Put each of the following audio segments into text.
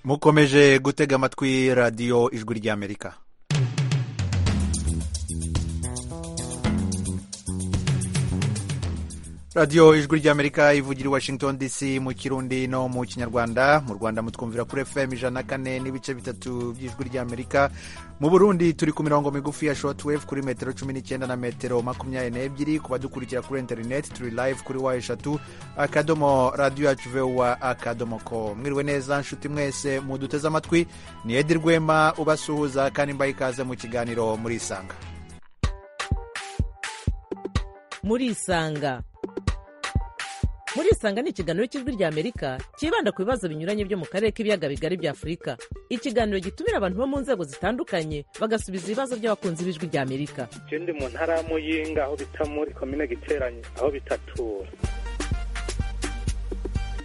mukomeje gutega amatwi radiyo ijwi ry'amerika radiyo ijwi ry'amerika ivugira i washington dc mu kirundi no mu kinyarwanda mu rwanda mutwumvira kuri fm ijana kane n'ibice bitatu by'ijwi ry'amerika mu burundi turi ku mirongo migufi ya shotwave kuri metero cumi n'icyenda na metero makumyabiri n'ebyiri ku badukurikira kuri interineti turi live kuri wa eshatu akadomo radiyo yacu vuba akadomo ko mwiriwe neza nshuti mwese muduteze amatwi ni edi rwema ubasuhuza kandi mbaye ikaze mu kiganiro muri isanga muri isanga muri isanga ni ikiganiro cy'ijwi rya amerika cyibanda ku bibazo binyuranye byo mu karere k'ibiyaga bigari bya afurika ikiganiro gitumira abantu bo mu nzego zitandukanye bagasubiza ibibazo by'abakunzi b'ijwi rya amerika je ndi mu ntara ya muyinga aho bita muri komine giteranye aho bitatura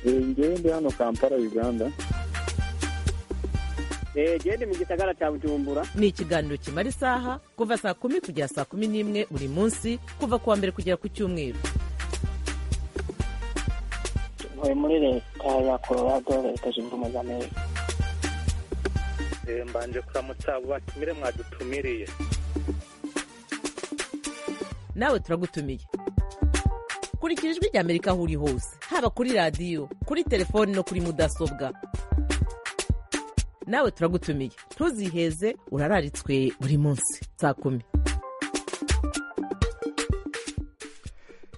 ngewe ndi hano kampala uganda gende mu gisagara cya bujumbura ni ikiganiro kimara isaha kuva saa kumi kugera saa kumi n'imwe buri munsi kuva ku wa mbere kugera ku cyumweru ntuye muri leta ya colorado leta zunze ubumwe za amerika Eh, mbanje kuramutsa abo batumire mwadutumiriye nawe turagutumiye kurikira ijwi rya amerika aho uri hose haba kuri radiyo kuri telefoni no kuri mudasobwa nawe turagutumiye ntuziheze urararitswe buri munsi saa kumi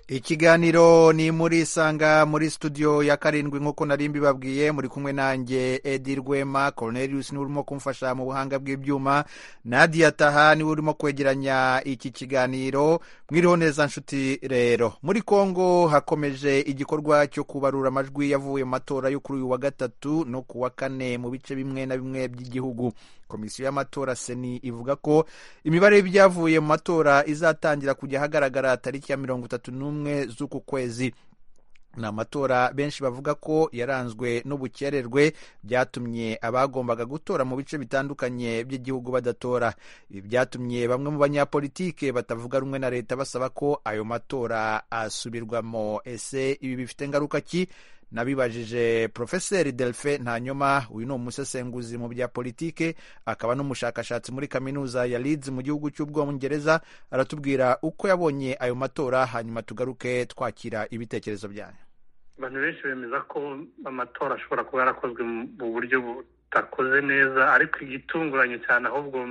ikiganiro ni muri isanga muri studio ya karindwi nk'uko nari mbibabwiye muri kumwe nanjye edi rwema cornelius niwe urimo kumfasha mu buhanga bw'ibyuma nadia taha niwe urimo kwegeranya iki kiganiro mwiriho neza nshuti rero muri kongo hakomeje igikorwa cyo kubarura amajwi yavuye mu matora yo kuri uyu wa gatatu no ku wa kane mu bice bimwe na bimwe by'igihugu komisiyo y'amatora seni ivuga ko imibare y'ibyavuye mu matora izatangira kujya ahagaragara tariki ya mirongo itatu n'umwe z'uku kwezi ni amatora benshi bavuga ko yaranzwe n'ubukererwe byatumye abagombaga gutora mu bice bitandukanye by'igihugu badatora ibi byatumye bamwe mu banyapolitike batavuga rumwe na leta basaba ko ayo matora asubirwamo ese ibi bifite ngaruka ki nabibajije porofeseri delphin ntanyuma uyu ni umusesenguzi mu bya politike akaba n'umushakashatsi muri kaminuza ya Leeds mu gihugu cy'ubwongereza aratubwira uko yabonye ayo matora hanyuma tugaruke twakira ibitekerezo byanyu abantu benshi bemeza ko amatora ashobora kuba yarakozwe mu buryo butakoze neza ariko igitunguranye cyane ahubwo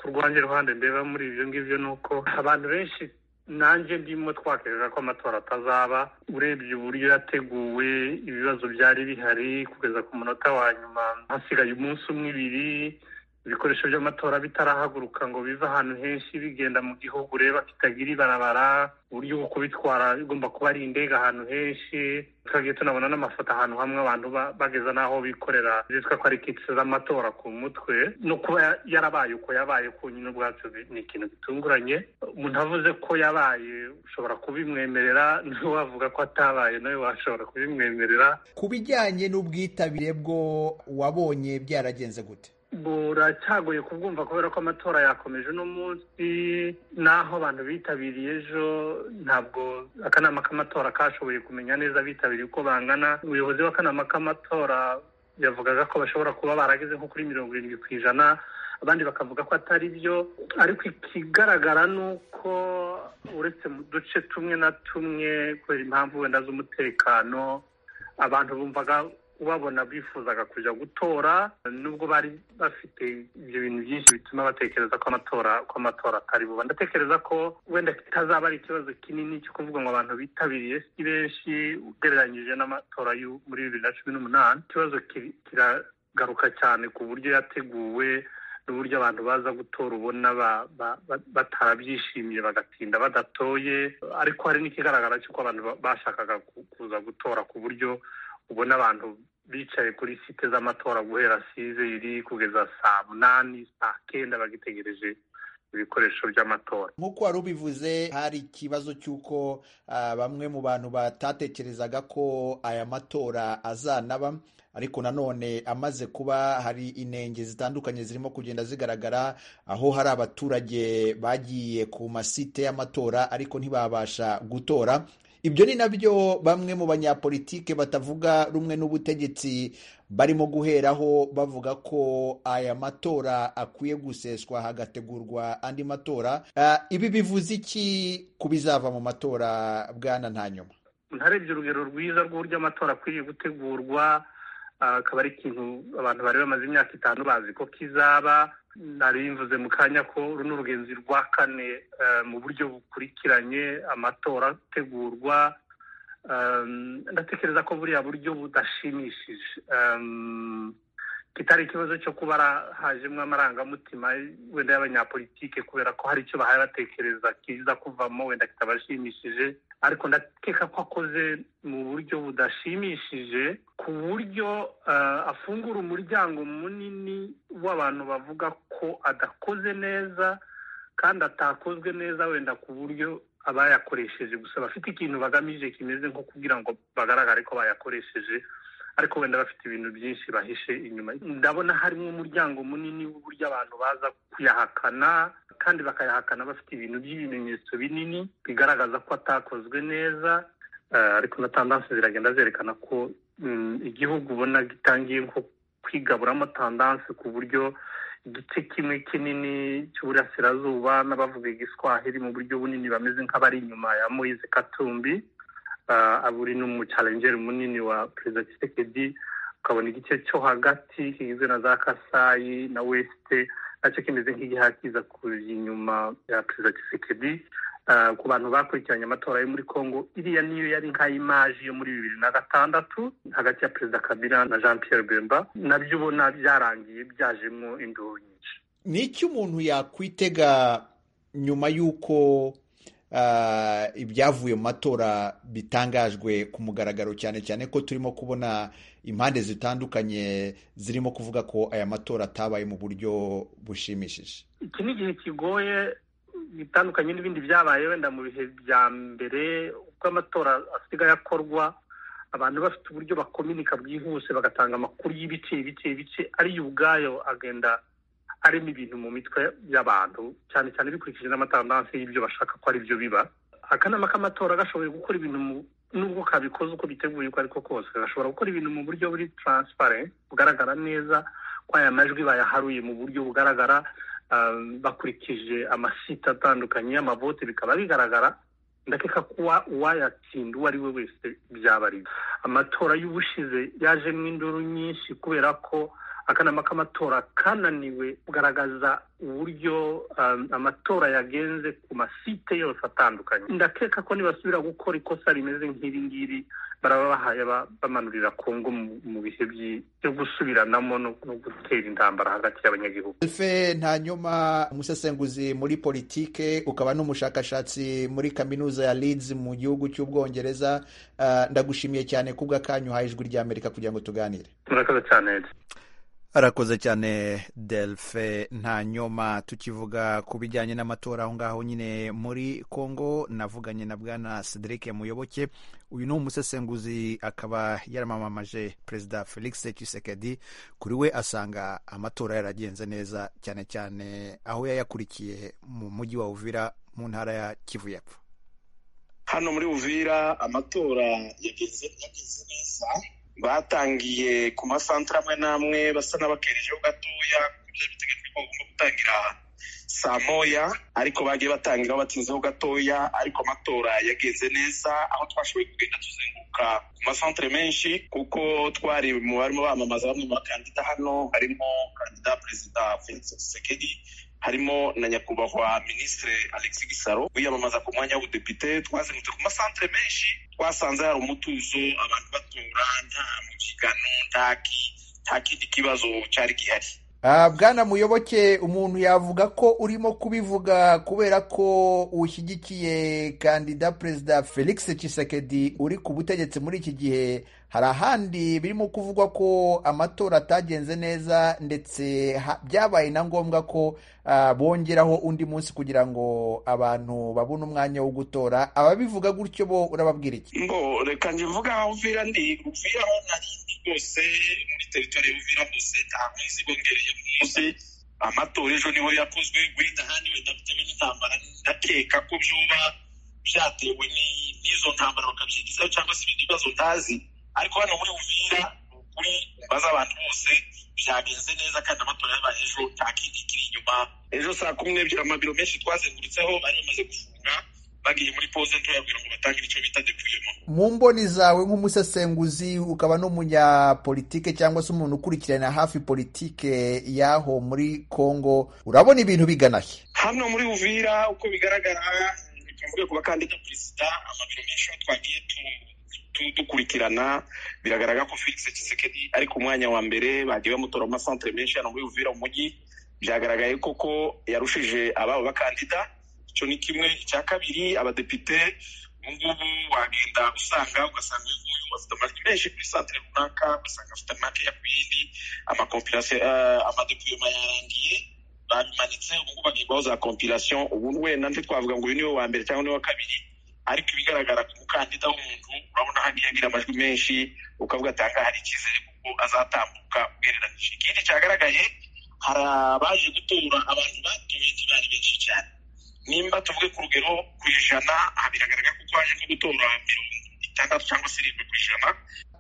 ku rwanjye ruhande ndeba muri ibyo ngibyo ni uko abantu benshi nanjye ndimo twakerera ko amatora atazaba urebye uburyo yateguwe ibibazo byari bihari kugeza ku munota wa nyuma hasigaye umunsi umwe ibiri ibikoresho by'amatora bitarahaguruka ngo bive ahantu henshi bigenda mu gihugu ureba kitagira ibarabara uburyo bwo kubitwara bigomba kuba ari indege ahantu henshi twagiye tunabona n'amafoto ahantu hamwe abantu ba- bageza n'aho bikorera zitwa ko ari kitse z'amatora ku mutwe no kuba ya- yarabaye uko yabaye ku nyine ubwacu bi- ni ikintu gitunguranye umuntu avuze ko yabaye ushobora kubimwemerera n'uwavuga ko atabaye nawe washobora kubimwemerera ku bijyanye n'ubwitabire bwo wabonye byaragenze gute buracyagoye kubwumva kubera ko amatora yakomeje uno munsi n'aho abantu bitabiriye ejo ntabwo akanama k'amatora kashoboye kumenya neza abitabiriye uko bangana ubuyobozi bw'akanama k'amatora yavugaga ko bashobora kuba barageze nko kuri mirongo irindwi ku ijana abandi bakavuga ko atari byo ariko ikigaragara ni uko uretse mu duce tumwe na tumwe kubera impamvu wenda z'umutekano abantu bumvaga ubabona bifuzaga kujya gutora nubwo bari bafite ibyo bintu byinshi bituma batekereza ko amatora ko amatora atari buba ndatekereza ko wenda kitazaba ari ikibazo kinini cyo kuvuga ngo abantu bitabiriye si benshi ugereranyije n'amatora yo muri bibiri na cumi n'umunani ikibazo kiri- kiragaruka cyane ku buryo yateguwe n'uburyo abantu baza gutora ubona ba- ba- ba- batarabyishimiye bagatinda badatoye ariko hari n'ikigaragara cy'uko abantu ba- bashakaga ku- kuza gutora ku buryo ubona abantu bicaye kuri site z'amatora guhera sizeri kugeza saa munani saa kenda bagitegereje ibikoresho by'amatora nk'uko wari ubivuze hari ikibazo cy'uko ah, bamwe mu bantu batatekerezaga ko aya matora azanaba ariko nanone amaze kuba hari inenge zitandukanye zirimo kugenda zigaragara aho hari abaturage bagiye ku masite y'amatora ariko ntibabasha gutora ibyo ni nabyo bamwe mu banyapolitike batavuga rumwe n'ubutegetsi barimo guheraho bavuga ko aya matora akwiye guseswa hagategurwa andi matora Ah, ibi bivuze iki ku bizava mu matora bwana ntanyuma ntarebye urugero rwiza rw'uburyo amatora akwiriye gutegurwa ah, akaba ari ikintu abantu bari bamaze imyaka itanu bazi ko kizaba nari mvuze mu kanya ko runo rugenzi rwa kane eh, mu buryo bukurikiranye amatora ategurwa Um, ndatekereza ko buriya buryo budashimishije Um, kitari ikibazo cyo kuba ara- hajemo amarangamutima wenda y'abanyapolitike kubera ko hari icyo bahaye batekereza kiza kuvamo wenda kitabashimishije ariko ndakeka ko akoze mu buryo budashimishije ku buryo uh, afungura umuryango munini w'abantu bavuga ko adakoze neza kandi atakozwe neza wenda ku buryo abayakoresheje gusa bafite ikintu bagamije kimeze nko kugira ngo bagaragare ko bayakoresheje ariko wenda bafite ibintu byinshi bahishe inyuma ndabona harimo umuryango munini w'uburyo abantu baza kuyahakana kandi bakayahakana bafite ibintu by'ibimenyetso binini bigaragaza ko atakozwe neza Eh, ariko na tandanse ziragenda zerekana ko mm, igihugu ubona gitangiye nko kwigaburamo tandanse ku buryo igice kimwe kinini cy'uburasirazuba n'abavuga igiswahili mu buryo bunini bameze nk'abari inyuma ya moise katumbi uh, aburi n'umuchalengeri munini wa perezida kisekedi ukabona igice cyo hagati kigizwe na za kasayi na weste nacyo kimeze nk'igihakiza kuri inyuma ya perezida kisekedi uh, ku bantu bakurikiranye amatora yo muri congo iriya niyo yari nka imaji yo muri bibiri na gatandatu hagati ya perezida kabila na jean pierre bemba nabyo ubona byarangiye byajemo induru nyinshi ni iki umuntu yakwitega nyuma y'uko ah, ibyavuye mu matora bitangajwe ku mugaragaro cyane cyane ko turimo kubona impande zitandukanye zirimo kuvuga ko aya matora atabaye mu buryo bushimishije iki ni igihe kigoye bitandukanye n'ibindi byabaye wenda mu bihe bya mbere uko amatora asigaye akorwa abantu bafite uburyo bakominika bwihuse bagatanga amakuru y'ibice ibice ibice ariyo ubwayo agenda arimo ibintu mu mitwe y'abantu cyane cyane bikurikije n'amatandanse y'ibyo bashaka ko ari byo biba akanama k'amatora gashoboye gukora ibintu mu nubwo kabikoze uko biteguye uko ariko kose gashobora gukora ibintu mu buryo buri transparent bugaragara neza ko aya majwi bayaharuye mu buryo bugaragara ah, bakurikije amasite atandukanye y'amavote bikaba bigaragara ndakeka kuba uwayatsinda uwo ari we wese byaba ari byo. amatora y'ubushize yajemo induru nyinshi kubera ko akanama k'amatora kananiwe kugaragaza uburyo um, amatora yagenze ku masite yose atandukanye ndakeka ko nibasubira gukora ikosa rimeze nk'iri ngiri baraba bahaye aba- bamanurira kongo mu- mu bihe by'i- byo gusubiranamo no no gutera intambara hagati y'abanyagihugu Elfe Ntanyoma, umusesenguzi muri politike ukaba n'umushakashatsi muri kaminuza ya Leeds mu gihugu cy'ubwongereza Ah, ndagushimiye cyane kubw'akanyu uhaye ijwi ry'amerika kugira ngo tuganire murakoze cyane arakoze cyane delfe nta nyoma tukivuga ku bijyanye n'amatora aho ngaho nyine muri congo navuganye na bwana cedric muyoboke uyu ni umusesenguzi akaba yaramamamaje perezida felix Tshisekedi kuri we asanga amatora yaragenze neza cyane cyane aho yayakurikiye mu mujyi wa uvira mu ntara ya kivu y'epfo hano muri uvira amatora yageze yageze neza batangiye ku masantere amwe n'amwe basa n'abakerejeho gatoya ku byari biteganyijwe ko bagomba gutangira saa moya ariko bagiye batangira batinzeho gatoya ariko amatora yagenze neza aho twashoboye kugenda tuzenguruka ku masantere menshi kuko twari mu barimo bamamaza bamwe mu bakandida hano harimo kandida perezida felix tshisekedi harimo na nyakubahwa minisitiri alexi gisaro wiyamamaza ku mwanya w'ubudepite twazengurutse ku masantere menshi twasanze hari umutuzo abantu batora nta mubyigano ntaki nta kindi kibazo cyari gihari Ah, bwana muyoboke umuntu yavuga ko urimo kubivuga kubera ko ushyigikiye kandida perezida felix Tshisekedi uri ku butegetsi muri iki gihe hari ahandi birimo kuvugwa ko amatora atagenze neza ndetse ha- byabaye na ngombwa ko ah, bongeraho undi munsi kugira ngo abantu babone umwanya wo gutora ababivuga gutyo bo urababwira iki mbo reka nje mvuga aho uvira ndi uvira aho nari ndi hose muri teritwari y'uvira hose nta kwezi bongereye ku munsi amatora ejo niho yakozwe wenda handi wenda bitewe n'intambara ndakeka ko byoba byatewe ni- n'izo ntambara bakabyigizaho cyangwa se ibindi bibazo utazi ariko hano muri uvira ni ukuri baza abantu bose byagenze neza kandi amatora yabaye ejo nta kindi kiri inyuma ejo saa kumi n'ebyiri amabiro menshi twazengurutseho bari bamaze gufunga bagiye muri pose ntoya kugira ngo batangire icyo bita depuyemo mu mboni zawe nk'umusesenguzi ukaba n'umunyapolitike cyangwa se umuntu ukurikirana hafi politike y'aho muri kongo urabona ibintu bigana he hano muri uvira uko bigaragara tuvuge ku bakandida perezida amabiro menshi aho twagiye tu- tu- dukurikirana biragaragara ko felix kisekedi ari ku mwanya wa mbere bagiye bamutora mu masantere menshi hano muri uvira mu mujyi byagaragaye koko yarushije ababo bakandida icyo ni kimwe icya kabiri abadepite ubu ngubu wagenda usanga ugasanga uyu nguyu afite amajwi menshi kuri santere runaka ugasanga afite makeya ku yindi amakompirasiyo amadepiyoma yarangiye babimanitse ubu ngubu bagiye guha za kompirasiyo ubu wenda nti twavuga ngo uyu niwe wa mbere cyangwa niwe wa kabiri ariko ibigaragara ku mukandida w'umuntu urabona hagiye agira amajwi menshi ukavuga atanga hari icyizere kuko azatambuka ugereranije ikindi cyagaragaye hari abaje gutora abantu batoye ntibari benshi cyane nimba tuvuge ku rugero ku ijana aha biragaragara ko twaje nko gutora mirongo itandatu cyangwa se irindwi ku ijana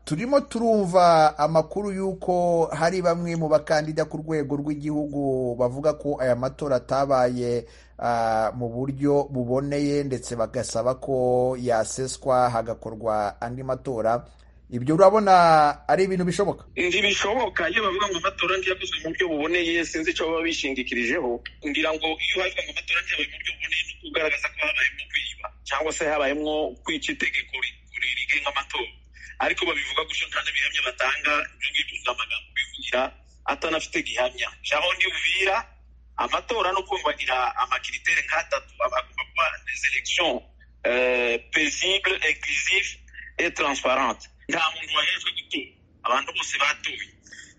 turimo turumva amakuru y'uko hari bamwe mu bakandida ku rwego rw'igihugu bavuga ko aya matora atabaye ah, mu buryo buboneye ndetse bagasaba ko yaseswa hagakorwa andi matora ibyo urabona ari ibintu bishoboka ntibishoboka iyo bavuga ngo amatora ntiyakozwe mu buryo buboneye sinzi icyo baba bishingikirijeho ngira ngo iyo bavuga ngo amatora ntiyabaye mu buryo buboneye ni ukugaragaza ko habayemo kwiba cyangwa se habayemo kwica itegeko ri- ri- rigenga amatora ariko babivuga gutyo nta n'ibihamya batanga ibyo ngibyo ni amagambo bivugira atanafite gihamya jaho uvira amatora no kumvagira amakiritere nk'atatu aba agomba kuba des elections euh, paisibles inclusives et transparentes nta muntu wahejwe gutora abantu bose batoye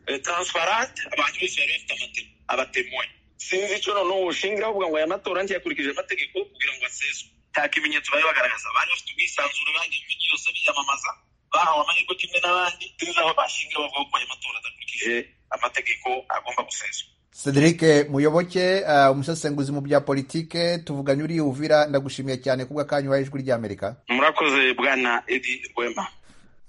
Eh, transparent abantu bose bari bafite amate- abatemoye sinzi icyo noneho ushingira bavuga ngo aya matora ntiyakurikije amategeko kugira ngo aseswe nta kimenyetso bari bagaragaza bari bafite ubwisanzure bagiye mu mijyi yose biyamamaza bahawe amahirwe kimwe n'abandi sinzi aho bashingira bavuga ko aya matora adakurikije amategeko agomba guseswa cedric muyoboke ah, umusesenguzi mu bya politike tuvuganye uri uvira ndagushimiye cyane ku bw'akanya uhaye ijwi ry'amerika murakoze bwana edi rwema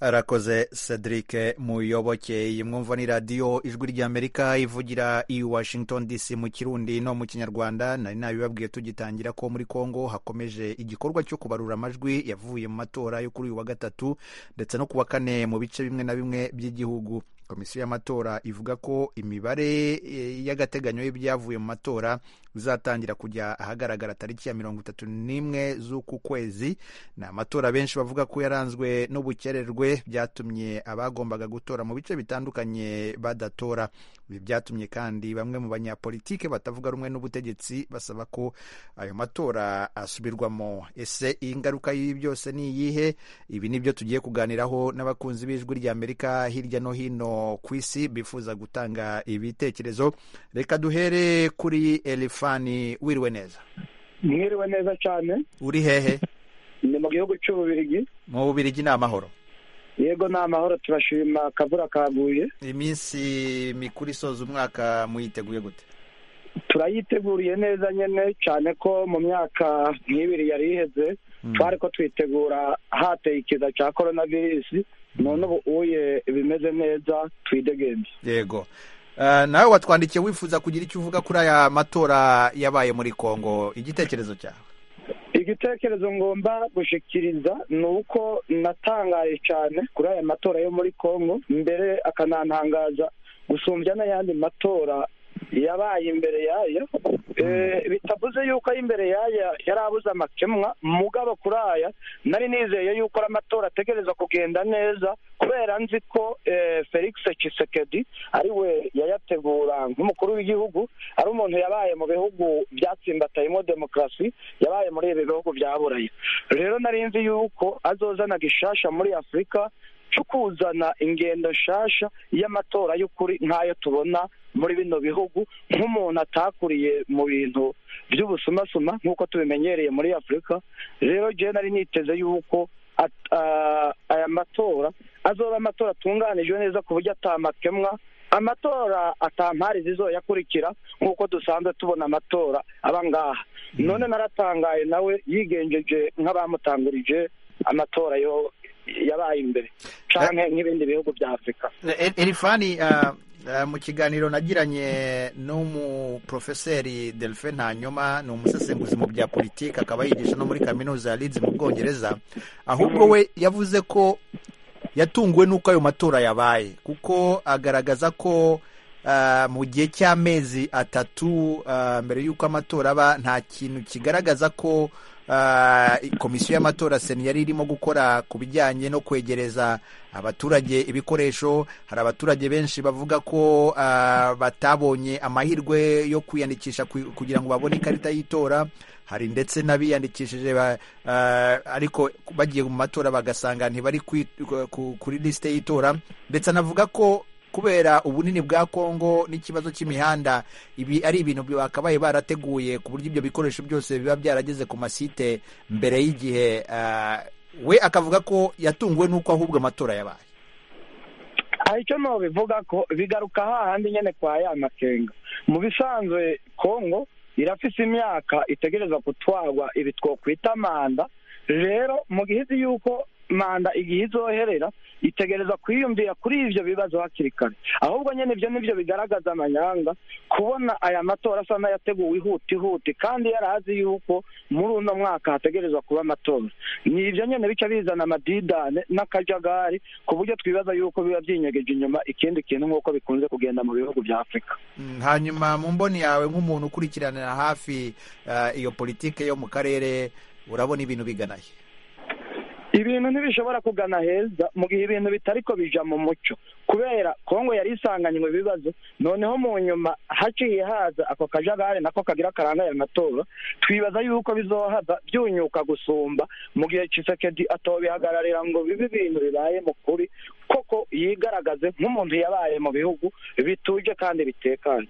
arakoze cedric muyoboke iyi mwumva ni radiyo ijwi ry'amerika ivugira i washington dc mu kirundi no mu kinyarwanda nari nabibabwiye tugitangira ko muri congo hakomeje igikorwa cyo kubarura amajwi yavuye mu matora yo kuri uyu wa gatatu ndetse no ku wa kane mu bice bimwe na bimwe by'igihugu komisiyo y'amatora ivuga ko imibare eh, y'agateganyo y'ibyavuye mu matora bizatangira kujya ahagaragara tariki ya mirongo itatu n'imwe z'uku kwezi ni amatora benshi bavuga ko yaranzwe n'ubukererwe byatumye abagombaga gutora mu bice bitandukanye badatora ibi byatumye kandi bamwe mu banyapolitike batavuga rumwe n'ubutegetsi basaba ko ayo matora asubirwamo ese iyi ngaruka y'ibi byose ni iyihe ibi ni byo tugiye kuganiraho n'abakunzi b'ijwi ry'amerika hirya no hino ku isi bifuza gutanga ibitekerezo reka duhere kuri elifani wiriwe neza mwiriwe neza cyane uri hehe ni mu gihugu cy'ububirigi mu bubirigi ni amahoro yego ni amahoro turashima akavura kaguye iminsi mikuru isoza umwaka muyiteguye gute turayiteguriye neza nyine cyane ko mu myaka nk'ibiri yari iheze twari ko twitegura hateye ikiza cya korona virusi none ubu uye bimeze neza twidegembye yego Ah, nawe watwandikiye wifuza kugira icyo uvuga kuri aya matora yabaye muri kongo igitekerezo cyawe igitekerezo ngomba gushikiriza ni uko natangaye cyane kuri aya matora yo muri congo mbere akanantangaza gusumbya n'ayandi matora yabaye imbere yayo Eh, bitavuze yuko ari imbere yaya yari abuze amakemwa mugabo kuri aya nari nizeye yuko ari amatora ategereza kugenda neza kubera nzi ko eh, felix Tshisekedi ari we yayategura nk'umukuru w'igihugu ari umuntu yabaye mu bihugu byatsimbatayemo demokarasi yabaye muri ibi bihugu bya burayi rero nari nzi yuko azozana gishasha muri afurika cyo kuzana ingendo nshasha y'amatora y'ukuri nk'ayo tubona muri bino bihugu nk'umuntu atakuriye mu bintu by'ubusumasuma nk'uko tubimenyereye muri afurika rero jewe nari niteze yuko at- ah, aya matora azoba amatora atunganijwe neza ku buryo atamakemwa amatora atampari zizoyakurikira nk'uko dusanzwe tubona amatora aba ngaha none naratangaye nawe yigenjeje nk'abamutangurije amatora yo yabaye imbere canke nk'ibindi bihugu vya afurika E- erifani ah, ah, mu kiganiro nagiranye n'umuprofeseri delphin ntanyoma ni umusesenguzi mu bya politiki akaba yigisha no muri kaminuza ya leeds mu bwongereza ahubwo we yavuze ko yatunguwe n'uko ayo matora yabaye kuko agaragaza ko ah, mu gihe cy'amezi atatu ah, mbere y'uko amatora aba nta kintu kigaragaza ko ah, komisiyo y'amatora seni yari irimo gukora ku bijyanye no kwegereza abaturage ibikoresho hari abaturage benshi bavuga ko ah, batabonye amahirwe yo kwiyandikisha ku- kugira ngo babone ikarita y'itora hari ndetse n'abiyandikishije ba- ah, ariko bagiye mu matora bagasanga ntibari kwi- ku- kuri lisite y'itora ndetse anavuga ko kubera ubunini bwa kongo n'ikibazo cy'imihanda ibi ari ibintu bakabaye barateguye ku buryo ibyo bikoresho byose biba byarageze ku masite mbere y'igihe ah, we akavuga ko yatunguwe n'uko ahubwo amatora yabaye aha icyo no bivuga ko bigaruka hahandi nyine kwa ya makenga mu bisanzwe kongo irafise imyaka itegereza gutwarwa ibi twokwita manda rero mu gihe izi yuko manda igihe izoherera itegereza kwiyumvira kuri ivyo bibazo hakiri kare ahubwo nyine ivyo nivyo bigaragaza amanyanga kubona aya matora asa n'ayateguwe ihuti ihuti kandi yarazi yuko muri uno mwaka hategerezwa kuba amatora ni ivyo nyene bica bizana amadidane n'akajagari ku buryo twibaza yuko biba byinyegeje inyuma ikindi kintu nk'uko bikunze kugenda mu bihugu vya afurika Mm, hanyuma mu mboni yawe nk'umuntu ukurikiranira hafi ah, iyo politike yo mu karere urabona ibintu biganaye ibintu ntibishobora kugana heza mu gihe ibintu bitariko bija mu muco kubera kongo yari isanganywe ibibazo noneho mu nyuma haciye haza ako kajagari nako kagira karanga aya matora twibaza yuko bizohava byunyuka gusumba mu gihe cisekedi atobihagararira ngo bibe ibintu bibaye mu kuri koko yigaragaze nk'umuntu yabaye mu bihugu bituje kandi bitekanye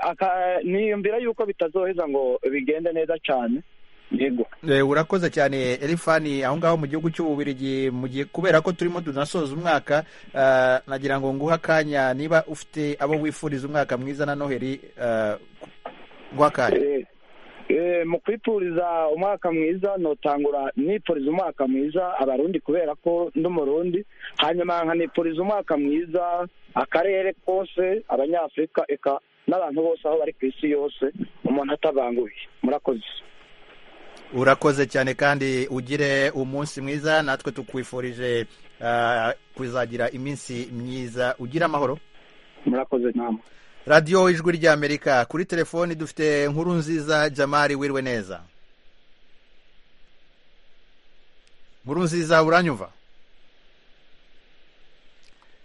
Aka- niyumvira yuko bitazoheza ngo bigende neza cane yego Eh, urakoze cyane elifani aho ngaho mu gihugu cy'ububirigi mu gihe kubera ko turimo tunasoza umwaka ah, nagira ngo nguhe akanya niba ufite abo wifuriza umwaka mwiza na noheri ah, nguhe akanya Eh, eh, mu kwipuriza umwaka mwiza notangura nipuriza umwaka mwiza abarundi kubera ko ndi umurundi hanyuma nkanipuriza umwaka mwiza akarere kose abanyafurika eka n'abantu bose aho bari ku isi yose umuntu atabanguye murakoze urakoze cyane kandi ugire umunsi mwiza natwe tukwifurije ah, kuzagira iminsi myiza ugire amahoro murakoze namwe radiyo ijwi ry'amerika kuri telefoni dufite inkuru nziza jamari wirwe neza nkuru nziza uranyumva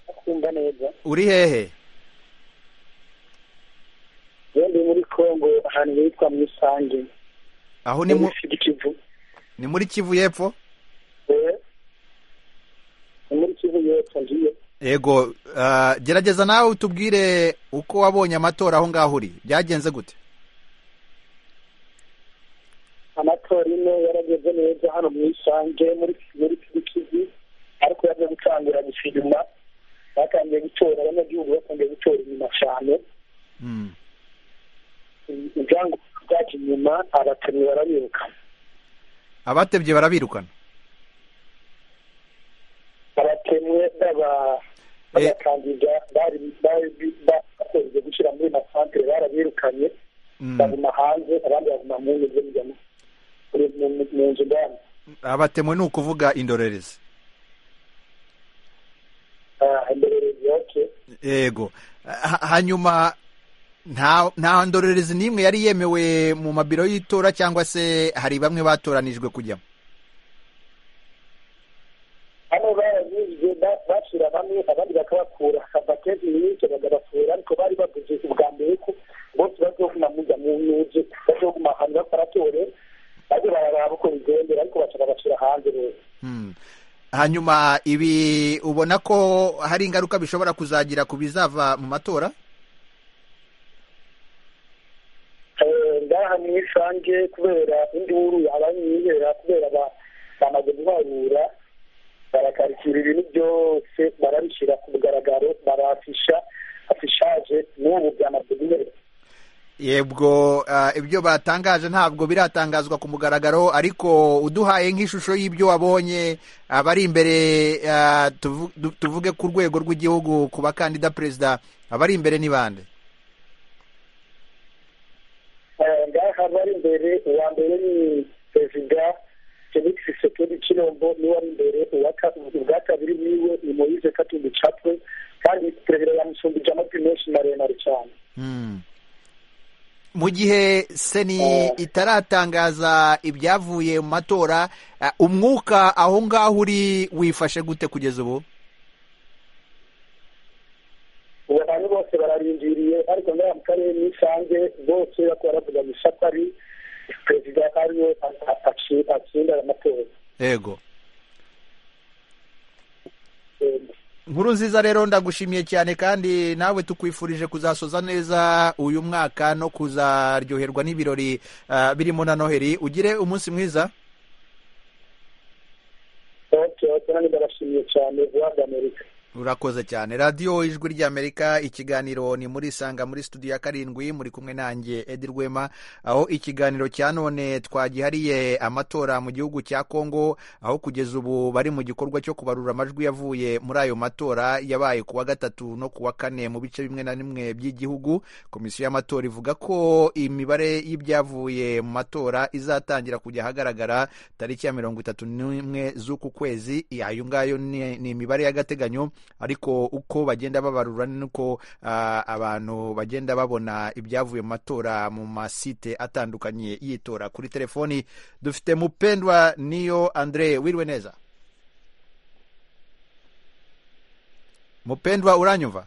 kumva neza uri hehe yewe muri kongo ahantu hitwa mu isange aho ni mu muri kivu ni muri kivu y'epfo Eh, ni muri kivu y'epfo ngiye yego ah, gerageza nawe utubwire uko wabonye amatora aho ngaho uri byagenze gute amatora ine yarageze neza hano mu isange muri muri kivu kivu ariko yaje gucangura gusa inyuma batangiye gutora abanyagihugu batangiye gutora inyuma cyane Mm. ibyangombwa byaje inyuma abatemyi barabirukana abatebye barabirukana abatemwe baba Eh. bagakandida bari bari bakoze gushyira muri masantere barabirukanye Mm. baguma hanze abandi baguma mu nzu zo muri mu- mu nzu ndani abatemwe ni ukuvuga indorerezi Ah, indorerezi yose yego Ha- hanyuma nta nta ndorerezi n'imwe yari yemewe mu mabiro y'itora cyangwa se hari bamwe batoranijwe kujyamo hano baranyuzwe ba- bashyira bamwe abandi bakabakura abatezi nyinshi bagabakura ariko bari bavuze ubwa mbere ko bose bazoguma muja mu nzu bazoguma ahantu bakoratore bajye bararaba uko bigendera ariko bashaka bashyira hanze rero Mm. hanyuma ibi ubona ko hari ingaruka bishobora kuzagira ku bizava mu matora Eh, ngaha mu isange kubera induru abanyihera kubera ba- bamaze guharura barakarikira ibintu byose barabishyira ku mugaragaro barafisha afishaje n'ubu byamaze guhera yebwo ah, ibyo batangaje ntabwo biratangazwa ku mugaragaro ariko uduhaye nk'ishusho y'ibyo wabonye abari imbere ah, tuvu- du- tuvuge ku rwego rw'igihugu ku bakandida perezida abari imbere ni bande ngaha bari imbere uwa mbere ni perezida felix sekedi kirombo niwe ari imbere uwa ka- ubwa kabiri niwe ni moise katumbi capwe kandi perezida yamusumbije amajwi menshi maremare cyane Hmm. mu gihe seni itaratangaza ibyavuye mu matora ah, umwuka aho ngaho uri wifashe gute kugeza ubu ubu abantu bose bararindiriye ariko ngaha mu karere nisanze bose bakaba baravuga ngo ishyaka ari perezida ariwe atsinda amatora yego Eh, nkuru nziza rero ndagushimiye cyane kandi nawe tukwifurije kuzasoza neza uyu mwaka no kuzaryoherwa n'ibirori ah, birimo na noheri ugire umunsi mwiza okay okay nanjye ndabashimiye cyane guhabwa amerika urakoze cyane radiyo ijwi ry'amerika ikiganiro ni muri isanga muri studio ya karindwi muri kumwe nanjye edi rwema aho ikiganiro cya none twagihariye amatora mu gihugu cya kongo aho kugeza ubu bari mu gikorwa cyo kubarura amajwi yavuye muri ayo matora yabaye ku wa gatatu no ku wa kane mu bice bimwe na bimwe by'igihugu komisiyo y'amatora ivuga ko imibare y'ibyavuye mu matora izatangira kujya ahagaragara tariki ya mirongo itatu n'imwe z'uku kwezi ayo ngayo ni ni imibare y'agateganyo ariko uko bagenda babarura nuko ah, abantu bagenda babona ibyavuye mu matora mu masite atandukanye y'itora kuri telefoni dufite mupendwa niyo andre wiriwe neza mupendwa uranyumva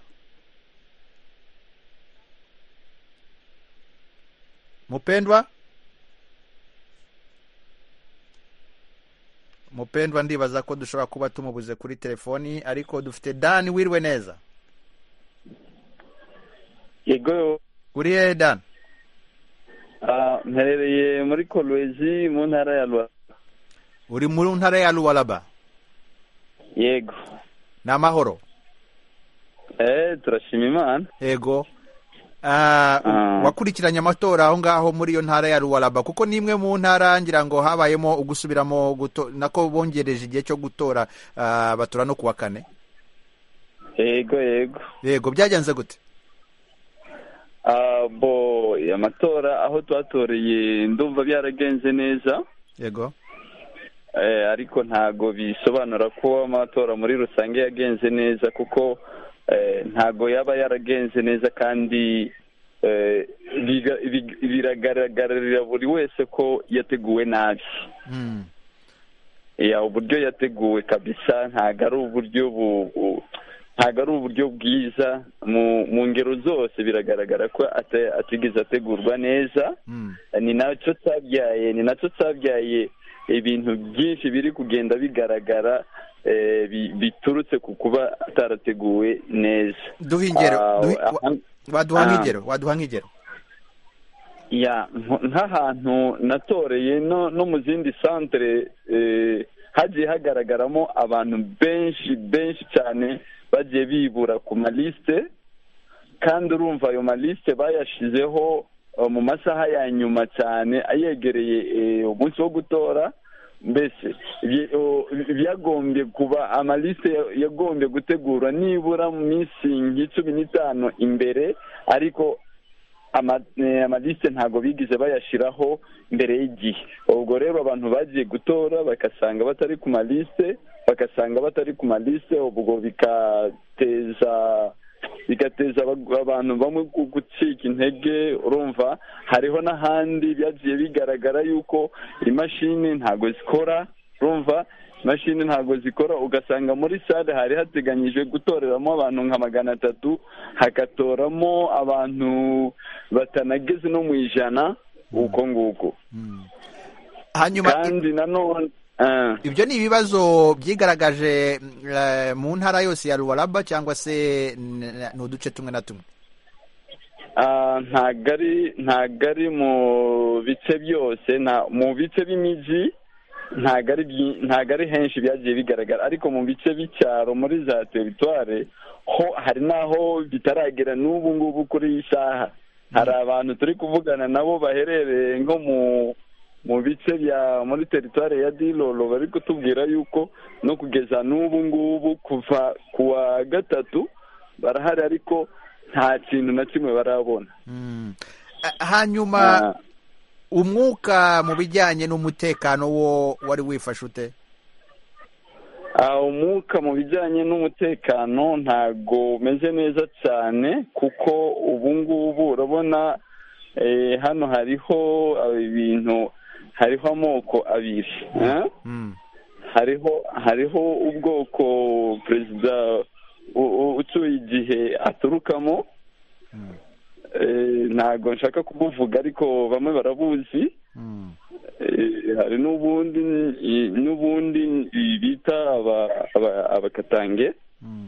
mupendwa mupendwa ndibaza ko dushobora kuba tumubuze kuri telefoni ariko dufite dani wiriwe neza yego uri hehe dani ah, mperereye muri kolwezi mu ntara ya rwa uri mu ntara ya ruwaraba yego ni amahoro eh turashima imana yego Ah, Ah. wakurikiranye amatora aho ngaho muri iyo ntara ya ruwaraba kuko ni imwe mu ntara ngira ngo habayemo ugusubiramo guto- nako bongereje igihe cyo gutora ah, batora no ku wa kane yego yego yego byagenze gute Ah, bo amatora aho twatoreye ndumva byaragenze neza yego eh, ariko ntago bisobanura ko amatora muri rusange yagenze neza kuko eh, ntago yaba yaragenze neza kandi eh, biga- big- biragaragarira buri wese ko yateguwe nabi Mm. ya uburyo yateguwe kabisa ntago ari uburyo bu- bu- ntago ari uburyo bwiza mu mu ngero zose biragaragara ko ate- atigeze ategurwa neza Mm. ni nacyo cyabyaye ni nacyo cyabyaye ibintu byinshi biri kugenda bigaragara eh, bi- biturutse ku kuba atarateguwe neza duha ingero Ah, duhi- wa- ah, waduha ah. nk'ingero waduha nk'ingero ya nko- nk'ahantu natoreye no no mu zindi santere eh, hagiye hagaragaramo abantu benshi benshi cyane bagiye bibura ku malisite kandi urumva ayo malisite bayashizeho eh, mu masaha ya nyuma cyane ayegereye eh, umunsi wo gutora mbese ibye- o- byagombye kuba amalisite ya- yagombye gutegurwa nibura mu minsi nk'icumi n'itanu imbere ariko ama- eh, amadisite ntabwo bigize bayashyiraho mbere y'igihe ubwo rero abantu bagiye gutora bagasanga batari ku malisite bagasanga batari ku malisite ubwo bigateza bigateza aba- abantu bamwe gu- gucika intege urumva hariho n'ahandi byagiye bigaragara yuko imashini ntabwo zikora urumva imashini ntabwo zikora ugasanga muri sale hari hateganyijwe gutoreramo abantu nka magana atatu hagatoramo abantu batanageze no mu ijana uko nguko Mm. hanyuma kandi nanone ah. ibyo ni ibibazo byigaragaje mm, eh, mu ntara yose ya ruwaraba cyangwa se n- ni uduce tumwe na tumwe Ah, ntabwo ari ntabwo ari mu bice byose nta- mu bice by'imijyi ntabwo ari byi- ntabwo ari henshi byagiye bigaragara ariko mu bice by'icyaro muri za teritware ho hari n'aho bitaragera n'ubu ngubu kuri iyi saha hari abantu turi kuvugana nabo baherereye nko mu mu bice bya muri teritwari ya dilolo bari kutubwira yuko no kugeza n'ubu ngubu kuva ku wa gatatu barahari ariko nta kintu na kimwe barabona hanyuma Ah. umwuka mu bijyanye n'umutekano wo wari wifashe ute Ah, umwuka mu bijyanye n'umutekano ntago umeze neza cyane kuko ubu ngubu urabona eh, hano hariho ah, ibintu hariho amoko abiri eh? Mm. hariho hariho ubwoko perezida u- u- ucyuye igihe aturukamo Mm. Eh, ntago nshaka kubuvuga ariko bamwe barabuzi Mm. Eh, hari n'ubundi eh, n'ubundi bita aba- aba- abakatange Mm.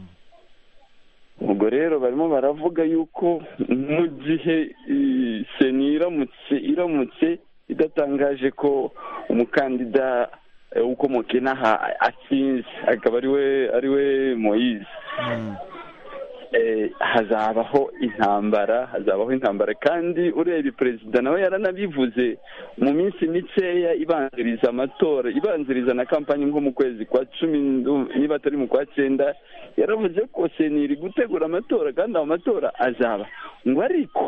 ubwo rero barimo baravuga yuko mu gihe eh, seni iramutse iramutse idatangaje ko umukandida eh, ukomoka inaha atsinze akaba ariwe ariwe moyize Mm. eh, hazabaho intambara hazabaho intambara kandi urebye perezida nawe yaranabivuze mu minsi mikeya ibanziriza amatora ibanziriza na kampani nko mu kwezi kwa cumi ndu- niba atari mu kwa cyenda yaravuze ko seni iri gutegura amatora kandi ayo matora azaba ngo ariko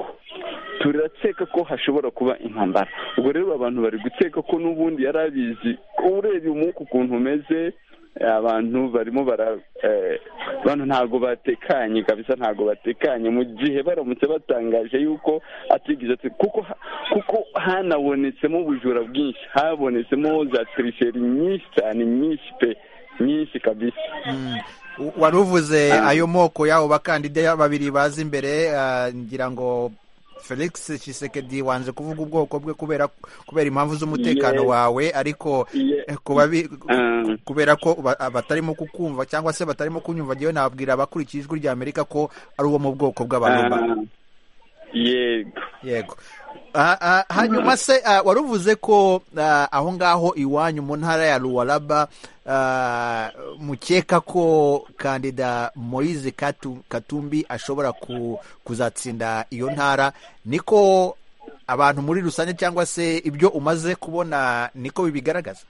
turakeka ko hashobora kuba intambara ubwo rero abantu bari gukeka ko n'ubundi yari abizi urebye umwuka ukuntu umeze abantu barimo bara eh, abantu ntabwo batekanye kabisa ntabwo batekanye mu gihe baramutse batangaje yuko atigeze ati kuko ha- kuko hanabonetsemo ubujura bwinshi habonetsemo za tirisheri nyinshi cyane nyinshi pe nyinshi kabisa Mm. U- wari uvuze Ah. ayo moko y'abo bakandida babiri baza imbere ah, ngira ngo felix Tshisekedi wanze kuvuga ubwoko bwe kubera kubera impamvu z'umutekano Yes. wawe ariko Ye- eh, ku babi- Ah. kubera ko ba- batarimo kukumva cyangwa se batarimo kunyumva ngewe nababwira abakurikiye ijwi rya amerika ko ari uwo mu bwoko bw'abarumba Ah, yego yego Ah, ah, hanyuma se ah, wari uvuze ko ah, aho ngaho iwanyu mu ntara ya ruwaraba ah, mukeka ko kandida moise Katu- katumbi ashobora ku- kuzatsinda iyo ntara niko abantu muri rusange cyangwa se ibyo umaze kubona niko bibigaragaza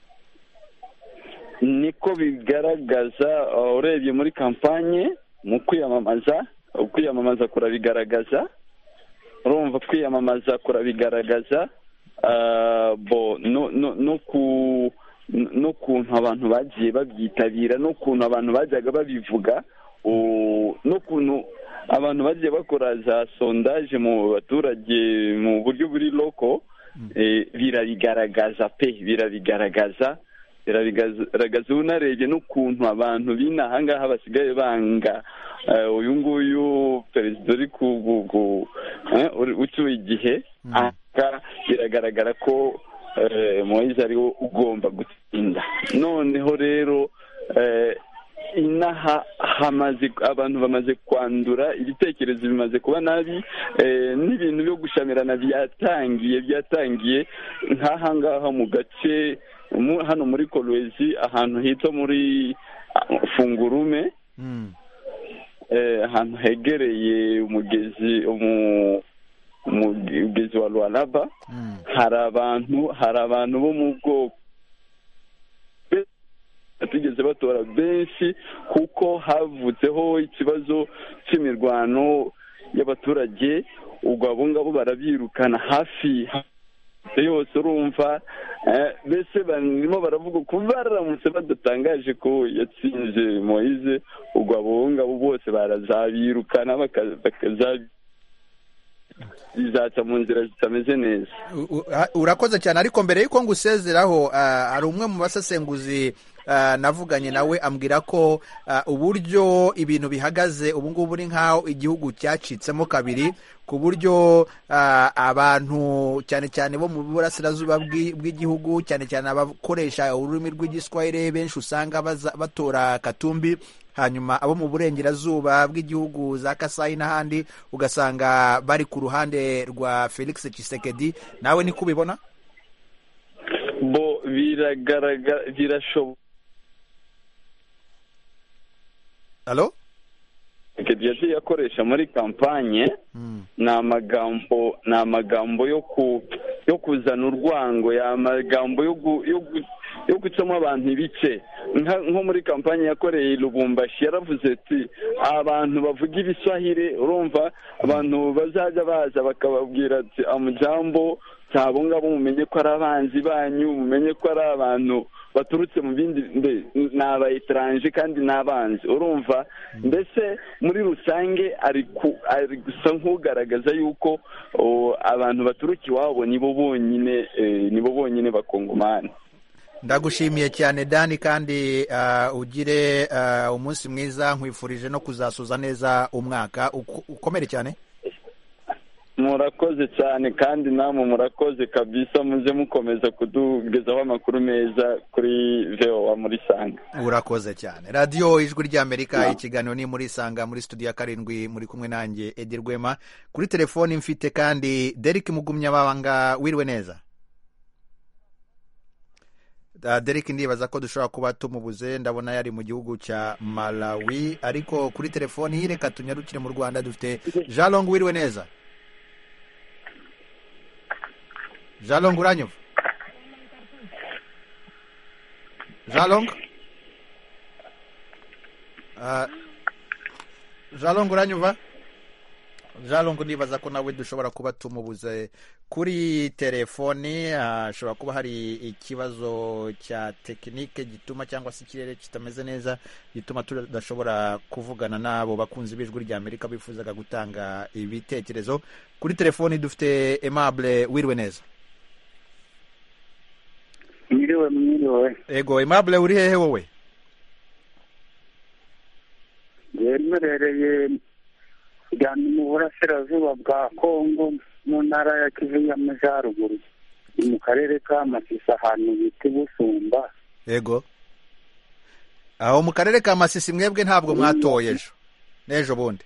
niko bigaragaza uh, urebye muri kampanye mu kwiyamamaza ukwiyamamaza kurabigaragaza urumva kwiyamamaza kurabigaragaza uh, bo no no no ku no- n'ukuntu abantu bagiye babyitabira n'ukuntu abantu bajyaga babivuga u- n'ukuntu abantu bagiye bakora za sondaje mu baturage mu buryo buri loko eh, birabigaragaza pe birabigaragaza biragaragaza ubu narebye n'ukuntu abantu b'inaha ngaha basigaye banga eh, uyu nguyu perezida uri ku ku- ku- eh, uri- ucyuye igihe aka biragaragara ko eh, moyize ari we ugomba gutsinda noneho rero eh, inaha hamaze abantu bamaze kwandura ibitekerezo bimaze kuba nabi eh, n'ibintu byo gushyamirana byatangiye byatangiye nk'aha ngaha mu gace mu- hano muri kolwezi ahantu hitwa muri ah, fungurume Mm. eh, ahantu hegereye umugezi umu- umugezi wa rwanaba Mm. hari abantu hari abantu bo mu bwoko batigeze batora benshi kuko havutseho ikibazo cy'imirwano y'abaturage ubwo abo ngabo barabirukana hafi hafi yose urumva eh, mbese barimo baravuga ko baramutse badatangaje ko yatsinze moyize ubwo abo ngabo bose barazabirukana baka- bakaza- bizaca mu nzira zitameze neza U- u- ah, urakoze cyane ariko mbere y'uko ngusezeraho ah, hari umwe mu basesenguzi ah, navuganye nawe ambwira ko ah, uburyo ibintu bihagaze ubu ngubu ni nk'aho igihugu cyacitsemo kabiri ku buryo ah, abantu cyane cyane bo mu burasirazuba bw'i- bw'igihugu cyane cyane abakoresha ururimi rw'igiswahili benshi usanga baza- batora katumbi hanyuma abo mu burengerazuba bw'igihugu za kasayi n'ahandi ugasanga bari ku ruhande rwa felix Tshisekedi nawe niko ubibona bo biragaragara birashoboka halo yagiye akoresha muri kampanye ni amagambo ni amagambo yo ku yo kuzana urwango ya magambo yo gu- yo gu- yo gucamo abantu ibice Nka- nko muri kampanye yakoreye i lubumbashi yaravuze ati abantu bavuga ibiswahire urumva abantu bazajya baza bakababwira ati amujambo ntabwo ngabo mumenye ko ari abanzi banyu mumenye ko ari abantu baturutse mu bindi mbe- ni aba etaranje kandi ni abanzi urumva mbese muri rusange ari ku- ari gusa nk'ugaragaza yuko o, abantu baturuka iwabo nibo bonyine eh, nibo bonyine bakongomani ndagushimiye cyane dani kandi ah, ugire ah, umunsi mwiza nkwifurije no kuzasoza neza umwaka Uko- ukomere cyane murakoze cyane kandi namwe murakoze kabisa muze mukomeza kudugezaho amakuru meza kuri vewa muri sanga urakoze cyane radiyo ijwi ry'amerika ikiganiro ni muri sanga muri studio ya karindwi muri kumwe nanjye edi rwema kuri telefoni mfite kandi derek mugumyabanga wiriwe neza Ah, derek ndibaza ko dushobora kuba tumubuze ndabona yari mu gihugu cya malawi ariko kuri telefoni reka tunyarukire mu rwanda dufite jalong wiriwe neza jalong uranyumva jalong Ah, jalong uranyumva jalong ndibaza ko nawe dushobora kuba tumubuze kuri telefoni ah, hashobora kuba hari ikibazo cya tekinike gituma cyangwa se ikirere kitameze neza gituma tudashobora kuvugana n'abo bakunzi b'ijwi rya amerika bifuzaga gutanga ibitekerezo kuri telefoni dufite aimable wiriwe neza mwiriwe mwiriwe ego aimable uri hehe wowe yemerereye igana mu burasirazuba bwa kongo mu ntara ya kivu y'amajyaruguru ni mu karere ka masisi ahantu bita busumba ego aho mu karere ka masisi mwebwe ntabwo mwatoye ejo n'ejo bundi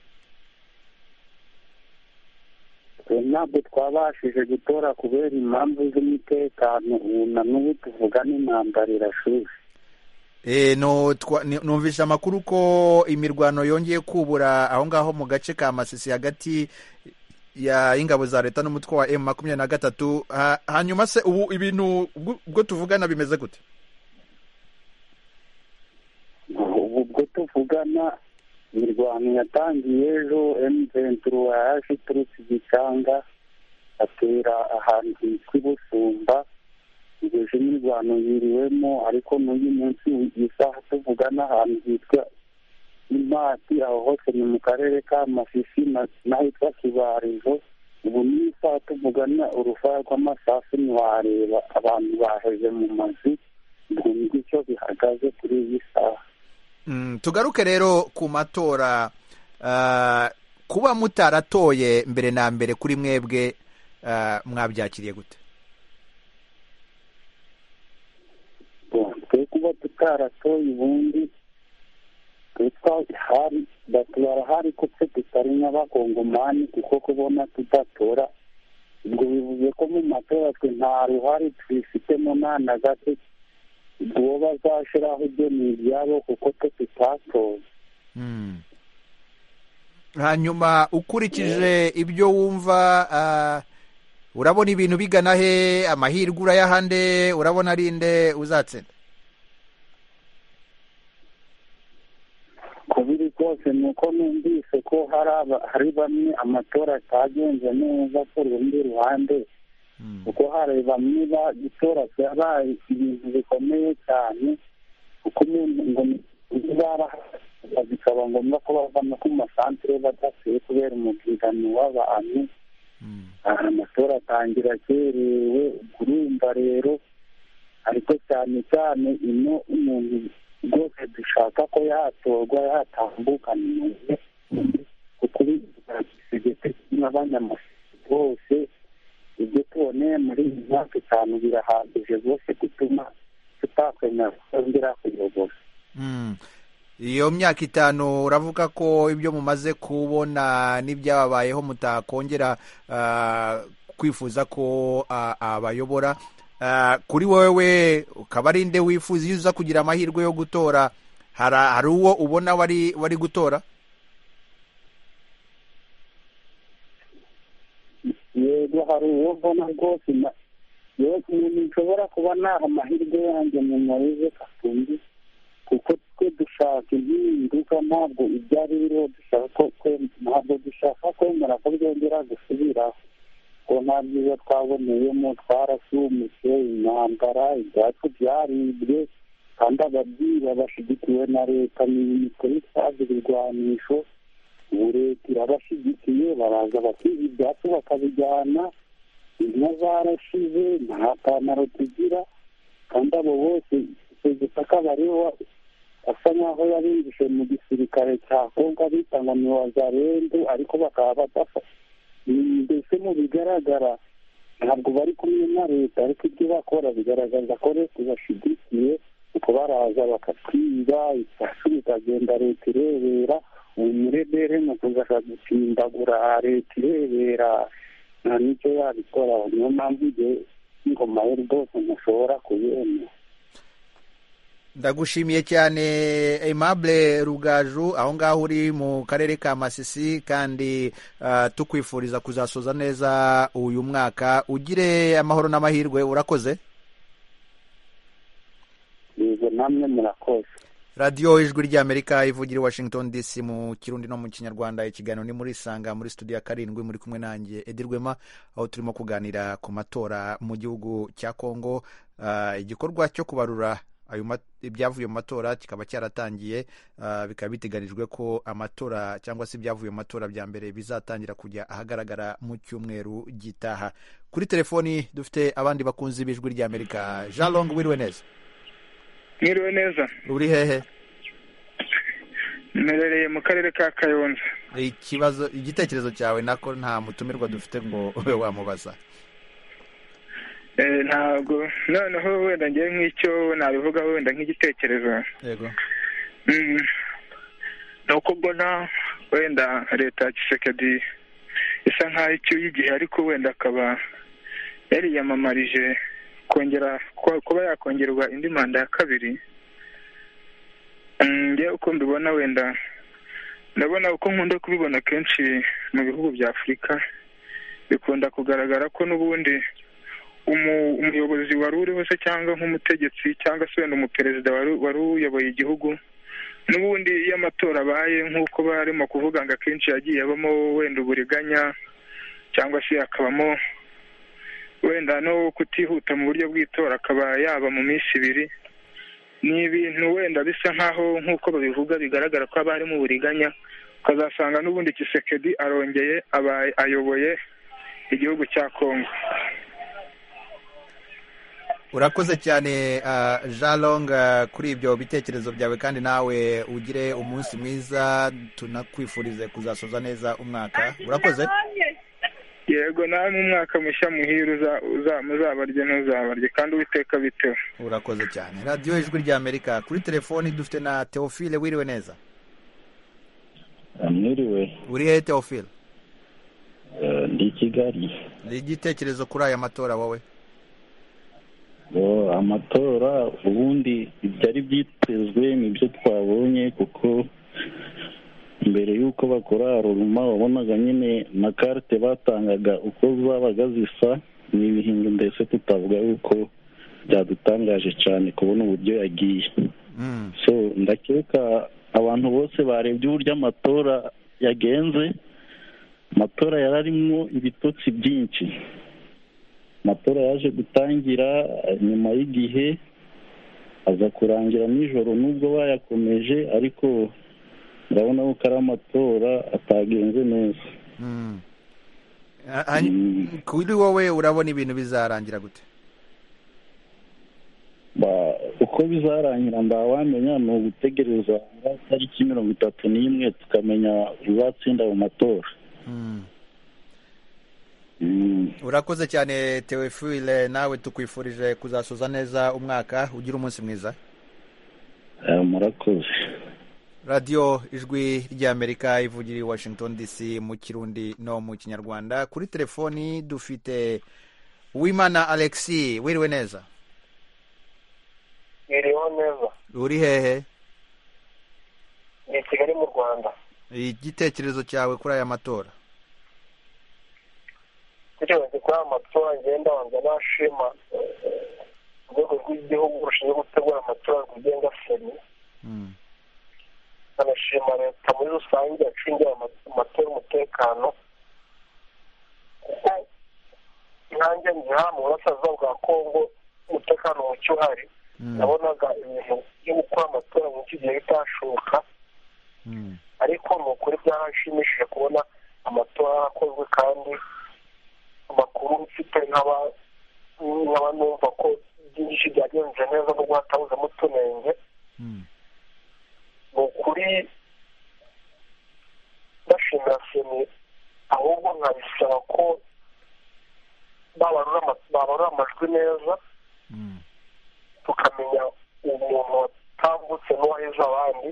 ntabwo twabashije gutora kubera impamvu z'umutekano ubu na n'ubu tuvuga n'intambara irashushye E, no, twa, ni- numvise amakuru ko imirwano yongeye kubura aho ngaho mu gace ka masisi hagati ya ingabo za leta n'umutwe wa m makumyabiri na gatatu Ha- hanyuma se ubu ibintu ubwo- ubwo tuvugana bimeze gute ubu bwo tuvugana imirwano yatangiye ejo emuventuro yaje iturutse igicanga atera ahantu hitwa ibusumba igeje imirwano yiriwemo ariko n'uyu munsi isaha tuvugana ahantu hitwa imati aho hose ni mu karere ka masisi na- n'ahitwa kibarizo ubu ni isaha tuvugana urufaya rw'amasasu ntiwareba abantu baheze mu mazu ndumva icyo bihagaze kuri iyi saha Mm, tugaruke rero ku matora ah, kuba mutaratoye mbere na mbere kuri mwebwe ah, mwabyakiriye gute twe kuba tutaratoye ubundi twari barahari ko twe tutari nk'abakongomani kuko kubona tudatora ubwo bivuze ko mu matora twe nta ruhare tubifitemo nta na gato ubwo bazashyiraho ibyo ni ibyabo kuko twe tutatoye Mm. hanyuma ukurikije ibyo wumva ah, urabona ibintu bigana he amahirwe urayaha nde urabona ari nde uzatsinda ku biri kose ni uko numvise ko hari aba- hari bamwe amatora atagenze neza ku rundi ruhande kuko hari bamwe bagitora byabaye ibintu bikomeye cyane kuko umuntu ngo barahaga bikaba ngombwa ko bavana ku masantere badatuye kubera umubyigano w'abantu aha amatora atangira akerewe ubwo urumva rero ariko cyane cyane ino umuntu rwose dushaka ko yatorwa yatambukana umuntu kuko ibisigete n'abanyamashyaka bose ibyo tuboneye muri iyi myaka itanu birahagije rwose gutuma tutakwemera kongera kuyobora Mm. iyo myaka itanu uravuga ko ibyo mumaze kubona n'ibyababayeho mutakongera ah, kwifuza ko ah, abayobora Ah, kuri wowe ukaba ari nde wifuza iyo uza kugira amahirwe yo gutora hari hari uwo ubona wari wari gutora ntabwo hari uwo mbona rwose nshobora kuba naha amahirwe yanjye mu marize katundi kuko twe dushaka impinduka ntabwo ibyo ari biriho dushaka ko ntabwo dushaka kwemera ko byongera gusubiraho ko nta byiza twaboneyemo twarasumutse intambara ibyacu byaribwe kandi ababyiba bashyigikiwe na leta ni kuri twazi ibirwanisho ubu leta irabashyigikiye baraza bakiba ibyacu bakabijyana inka zarashize nta panaro tugira kandi abo bose icyo gisaka bariho asa nkaho yabinjije mu gisirikare cya kongo bita ngo ni wazarendu ariko bakaba badafa mbese mu bigaragara ntabwo bari kumwe na leta ariko ibyo bakora bigaragaza ko leta ibashyigikiye kuko baraza bakatwiba isasu bikagenda leta irebera ubu murebere ni ukuzaka gusimbagura leta irebera nta n'icyo yabikora niyo mpamvu igihe ingoma ye rwose mushobora kuyemera ndagushimiye cyane aimable rugaju aho ngaho uri mu karere ka masisi kandi tukwifuriza kuzasoza neza uyu mwaka ugire amahoro n'amahirwe urakoze yego namwe murakoze radiyo ijwi ry'amerika ivugira i washington dc mu kirundi no mu kinyarwanda ikiganiro ni muri isanga muri studio ya karindwi muri kumwe nanjye edirwema aho turimo kuganira ku matora mu gihugu cya kongo igikorwa cyo kubarura ibyavuye mu matora kikaba cyaratangiye bikaba biteganijwe ko amatora cyangwa se ibyavuye mu matora bya mbere bizatangira kujya ahagaragara mu cyumweru gitaha kuri telefoni dufite abandi bakunzi b'ijwi ry'amerika jean long wiriwe neza mwiriwe neza uri hehe mperereye mu karere ka kayonza ikibazo igitekerezo cyawe nako nta mutumirwa dufite ngo ube wamubaza ntabwo noneho wenda ngewe nk'icyo nabivuga wenda nk'igitekerezo yego ni uko mbona wenda leta ya gisekedi isa nk'aho icyuye igihe ariko wenda akaba yariyamamarije kongera kuba yakongerwa indi manda ya kabiri ngewe uko mbibona wenda ndabona uko nkunda kubibona kenshi mu bihugu bya afurika bikunda kugaragara ko n'ubundi umuyobozi wari uriho se cyangwa nk'umutegetsi cyangwa se wenda umuperezida wari uyoboye igihugu n'ubundi iyo amatora abaye nk'uko barimo kuvuga ngo akenshi yagiye abamo wenda uburiganya cyangwa se akabamo wenda no kutihuta mu buryo bw'itora akaba yaba mu minsi ibiri ni ibintu wenda bisa nk'aho nk'uko babivuga bigaragara ko haba harimo uburiganya ukazasanga n'ubundi kisekedi arongeye ayoboye igihugu cya kongo urakoze cyane jalong kuri ibyo bitekerezo byawe kandi nawe ugire umunsi mwiza tunakwifurize kuzasoza neza umwaka urakoze yego namwe umwaka mushya muhire muzabarye ntuzabarye kandi uwiteka bitewe urakoze cyane radiyo ijwi ry'amerika kuri telefoni dufite na teofile wiriwe neza mwiriwe uri hehe teofile ndi kigali ni igitekerezo kuri aya matora wowe amatora ubundi ibyari byitezwe ni byo twabonye kuko mbere y'uko bakora ruruma wabonaga nyine na karite batangaga uko zabaga zisa ni ibihinga ndetse tutavuga yuko byadutangaje cyane kubona uburyo yagiye so ndakeka abantu bose barebye uburyo amatora yagenze amatora yari arimo ibitotsi byinshi amatora yaje gutangira nyuma y'igihe aza kurangira nijoro nubwo bayakomeje ariko urabona ko ari amatora atagenze neza kuri wowe urabona ibintu bizarangira gute uko bizarangira ndabamenya ni ugutegereza tariki mirongo itatu n'imwe tukamenya uzatsinda mu matora urakoze cyane tewefuwire nawe tukwifurije kuzasoza neza umwaka ugira umunsi mwiza murakoze radiyo ijwi ry'amerika ivugira i washington dc mu kirundi no mu kinyarwanda kuri telefoni dufite uwimana alexi wiriwe neza wiriwe neza uri hehe ni kigali mu rwanda igitekerezo cyawe kuri aya matora kugira ngo kuri aya matora ngenda wanjye nashima urwego rw'igihugu rushinzwe gutegura amatora rwigenga seni anashima leta muri rusange yacungira amatora umutekano kuko nanjye ngira mu burasirazuba bwa kongo umutekano muke uhari nabonaga ibintu byo gukora amatora muri iki gihe bitashoboka ariko ni ukuri byaranshimishije kubona amatora yarakozwe kandi amakuru mfite nkaba nkaba numva ko byinshi byagenze neza nubwo hatabuzemo utunenge ni ukuri ndashimira seni ahubwo nkabisaba ko babarura amajwi neza tukamenya umuntu watambutse n'uwahize abandi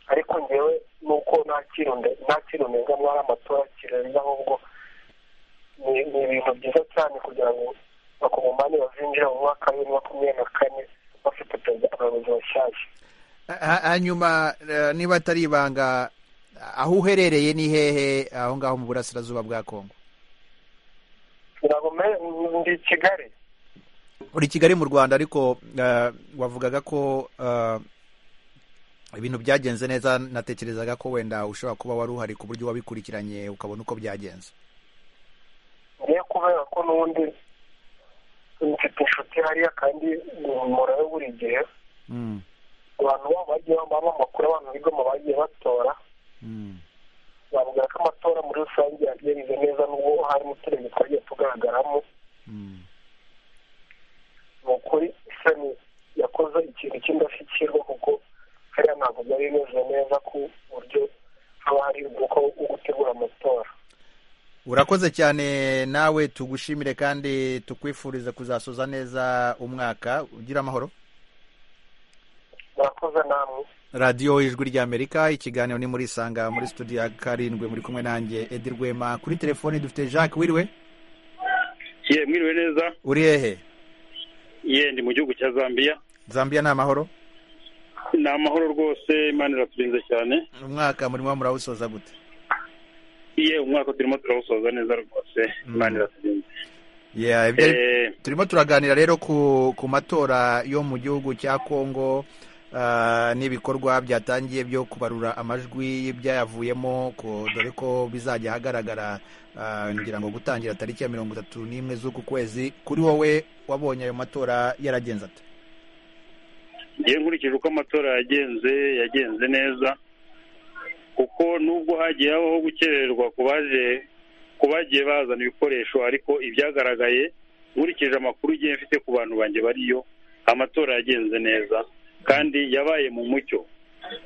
ariko ngewe nuko nta kintu ndenga mwari amatora kirenze ahubwo ni ibintu byiza cyane kugira ngo bakongomane bazinjira mu mwaka wa bibiri na makumyabiri na kane bafite perezida abayobozi bashyashya hanyuma niba atari ibanga aho uherereye ni hehe aho ngaho mu burasirazuba bwa kongo ntabwo ndi i kigali uri kigali mu rwanda ariko wavugaga ko ibintu byagenze neza natekerezaga ko wenda ushobora kuba wari uhari ku buryo wabikurikiranye ukabona uko byagenze ngiye kubera ko n'ubundi mfite inshuti hariya kandi murayo buri gihe abantu baba bagiye bambara amakuru abantu biga mu bagiye batora bavuga ko amatora muri rusange yagenze neza n'ubwo harimo uturenge twagiye tugaragaramo ni ukuri isoni yakoze ikintu cy'indashyikirwa kuko hariya ntabwo byari bimeze neza ku buryo haba hari ubwoko bwo gutegura amatora urakoze cyane nawe tugushimire kandi tukwifurize kuzasoza neza umwaka ugira amahoro murakoze namwe radiyo ijwi ry'amerika ikiganiro ni muri isanga muri studio ya karindwi muri kumwe nanjye edi rwema kuri telefoni dufite jacques wiriwe ye mwiriwe neza uri hehe ye ndi mu gihugu cya zambia zambia ni amahoro ni amahoro rwose imana iraturinze cyane umwaka murimo murawusoza gute ye umwaka turimo turawusoza neza rwose imana iraturinze turimo turaganira rero ku matora yo mu gihugu cya kongo n'ibikorwa byatangiye byo kubarura amajwi y'ibyayavuyemo dore ko bizajya ahagaragara ngira ngo gutangira tariki ya mirongo itatu n'imwe z'uku kwezi kuri wowe wabonye ayo matora yaragenze ati ngiye nkurikije uko amatora yagenze yagenze neza kuko nubwo hagiye habaho gukererwa ku bagiye bazana ibikoresho ariko ibyagaragaye nkurikije amakuru igihe mfite ku bantu banjye bariyo amatora yagenze neza kandi yabaye mu mucyo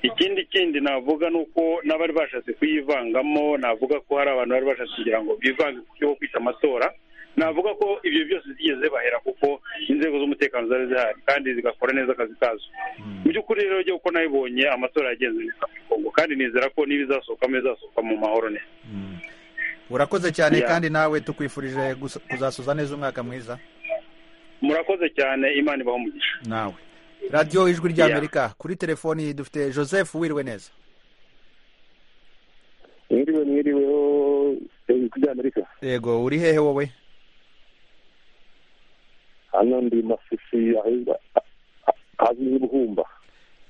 ikindi kindi navuga ni uko n'abari bashatse kuyivangamo navuga ko hari abantu bari bashatse kugira ngo bivange ku cyo kwita amatora navuga ko ibyo byose zigeze bahera kuko inzego z'umutekano zari zihari kandi zigakora neza akazi kazo mu by'ukuri rero ryo uko nabibonye amatora yagenze neza muri kongo kandi nizera ko n'ibizasohokamo bizasohoka mu mahoro neza urakoze cyane kandi nawe tukwifurije kuzasoza neza umwaka mwiza murakoze cyane imana ibaho umugisha nawe radiyo ijwi ry'amerika kuri telefoni dufite joseph wiriwe neza mwiriwe mwiriweho ijwi ry'amerika yego uri hehe wowe hano ndi masisi hazwi nk'ibuhumba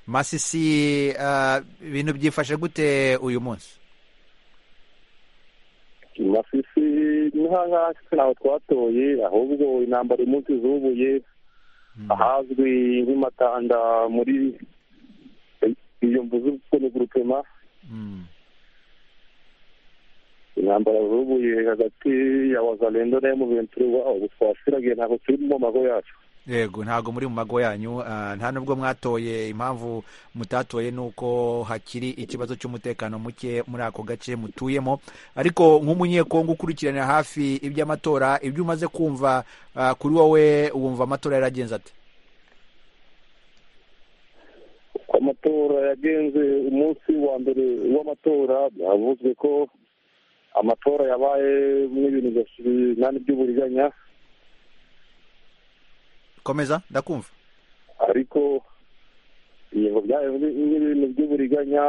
masisi ibintu byifashe gute uyu munsi masisi ntaho twatoye ahubwo intambara uyu munsi zubuye ahazwi nk'imatanda muri iyo mbuzi kuri gurupema intambara zubuye hagati ya wazalendo na emuventuri waho twasiragiye ntabwo turi mu mago yacu yego ntabwo muri mu mago yanyu nta nubwo mwatoye impamvu mutatoye ni uko hakiri ikibazo cy'umutekano muke muri ako gace mutuyemo ariko nk'umunyekongo ukurikirana hafi iby'amatora ibyo umaze kumva kuri wowe wumva amatora yaragenze ati uko amatora yagenze umunsi wa mbere w'amatora byavuzwe ko amatora yabaye n'ibintu binani by'uburiganya komeza ndakumva ariko yego byayo n'ibintu by'uburiganya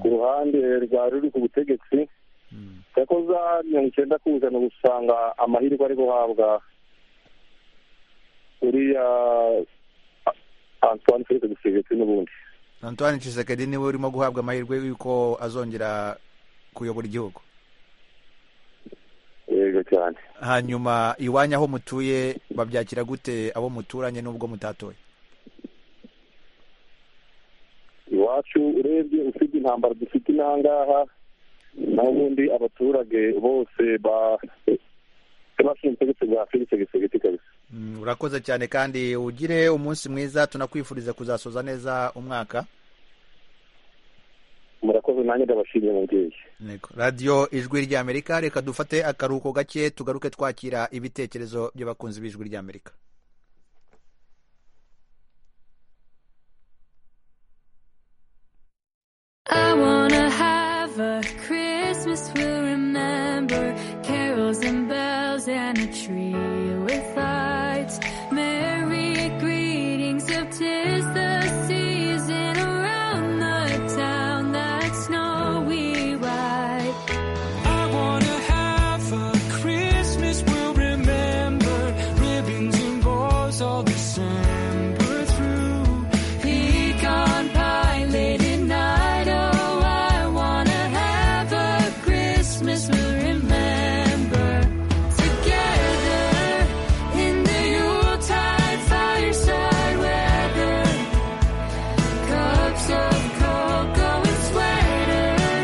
ku ruhande rwa ruri ku butegetsi yakoze mirongo icyenda ku ijana usanga amahirwe ari guhabwa uriya antoine felix gisegeti n'ubundi antoine Tshisekedi niwe urimo guhabwa amahirwe y'uko azongera kuyobora igihugu yego cyane hanyuma iwanyu aho mutuye babyakira gute abo muturanye n'ubwo mutatoye iwacu urebye usibye intambara dufite inangaha naho ubundi abaturage bose bashinzwe ubutegetsi bwa felix gisegeti kabisa Mm, urakoze cyane kandi ugire umunsi mwiza tunakwifuriza kuzasoza neza umwaka murakoze nanjye ndabashimiye mubyeyi Nego. radiyo ijwi ry'amerika reka dufate akaruhuko gake tugaruke twakira ibitekerezo by'abakunzi b'ijwi ry'amerika I wanna have a Christmas we'll remember carols and bells and a tree with lights. Merry greetings of tis the season around the town that snowy white. I wanna have a Christmas we'll remember. Ribbons and balls all December through. Pecan pie late at night. Oh, I wanna have a Christmas we'll remember together in the Yuletide fireside weather. Cups of cocoa and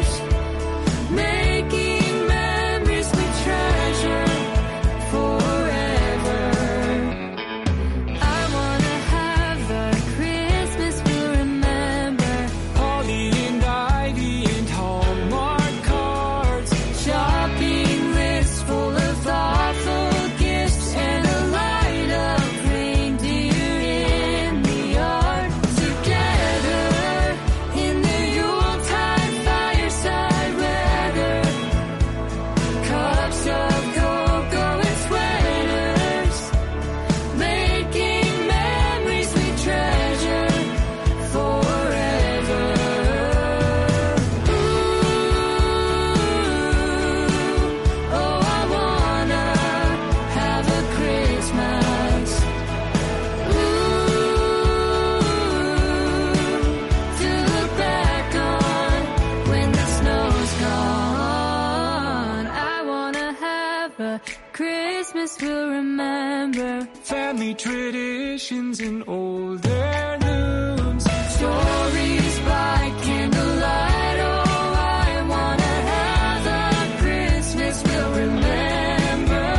sweaters, making memories we treasure forever. I wanna have a Christmas we'll remember. Holly and ivy and Hallmark cards. Shopping lists full of thoughtful gifts and a light of reindeer in the yard. Together in the Yuletide fireside weather. Cups of cocoa and sweaters. Making memories we treasure forever. Oh, I wanna have a Christmas. Ooh, to look back on when the snow's gone. I wanna have a Christmas we'll remember. Family traditions and old heirlooms. Stories by candlelight. Oh, I wanna have a Christmas we'll remember.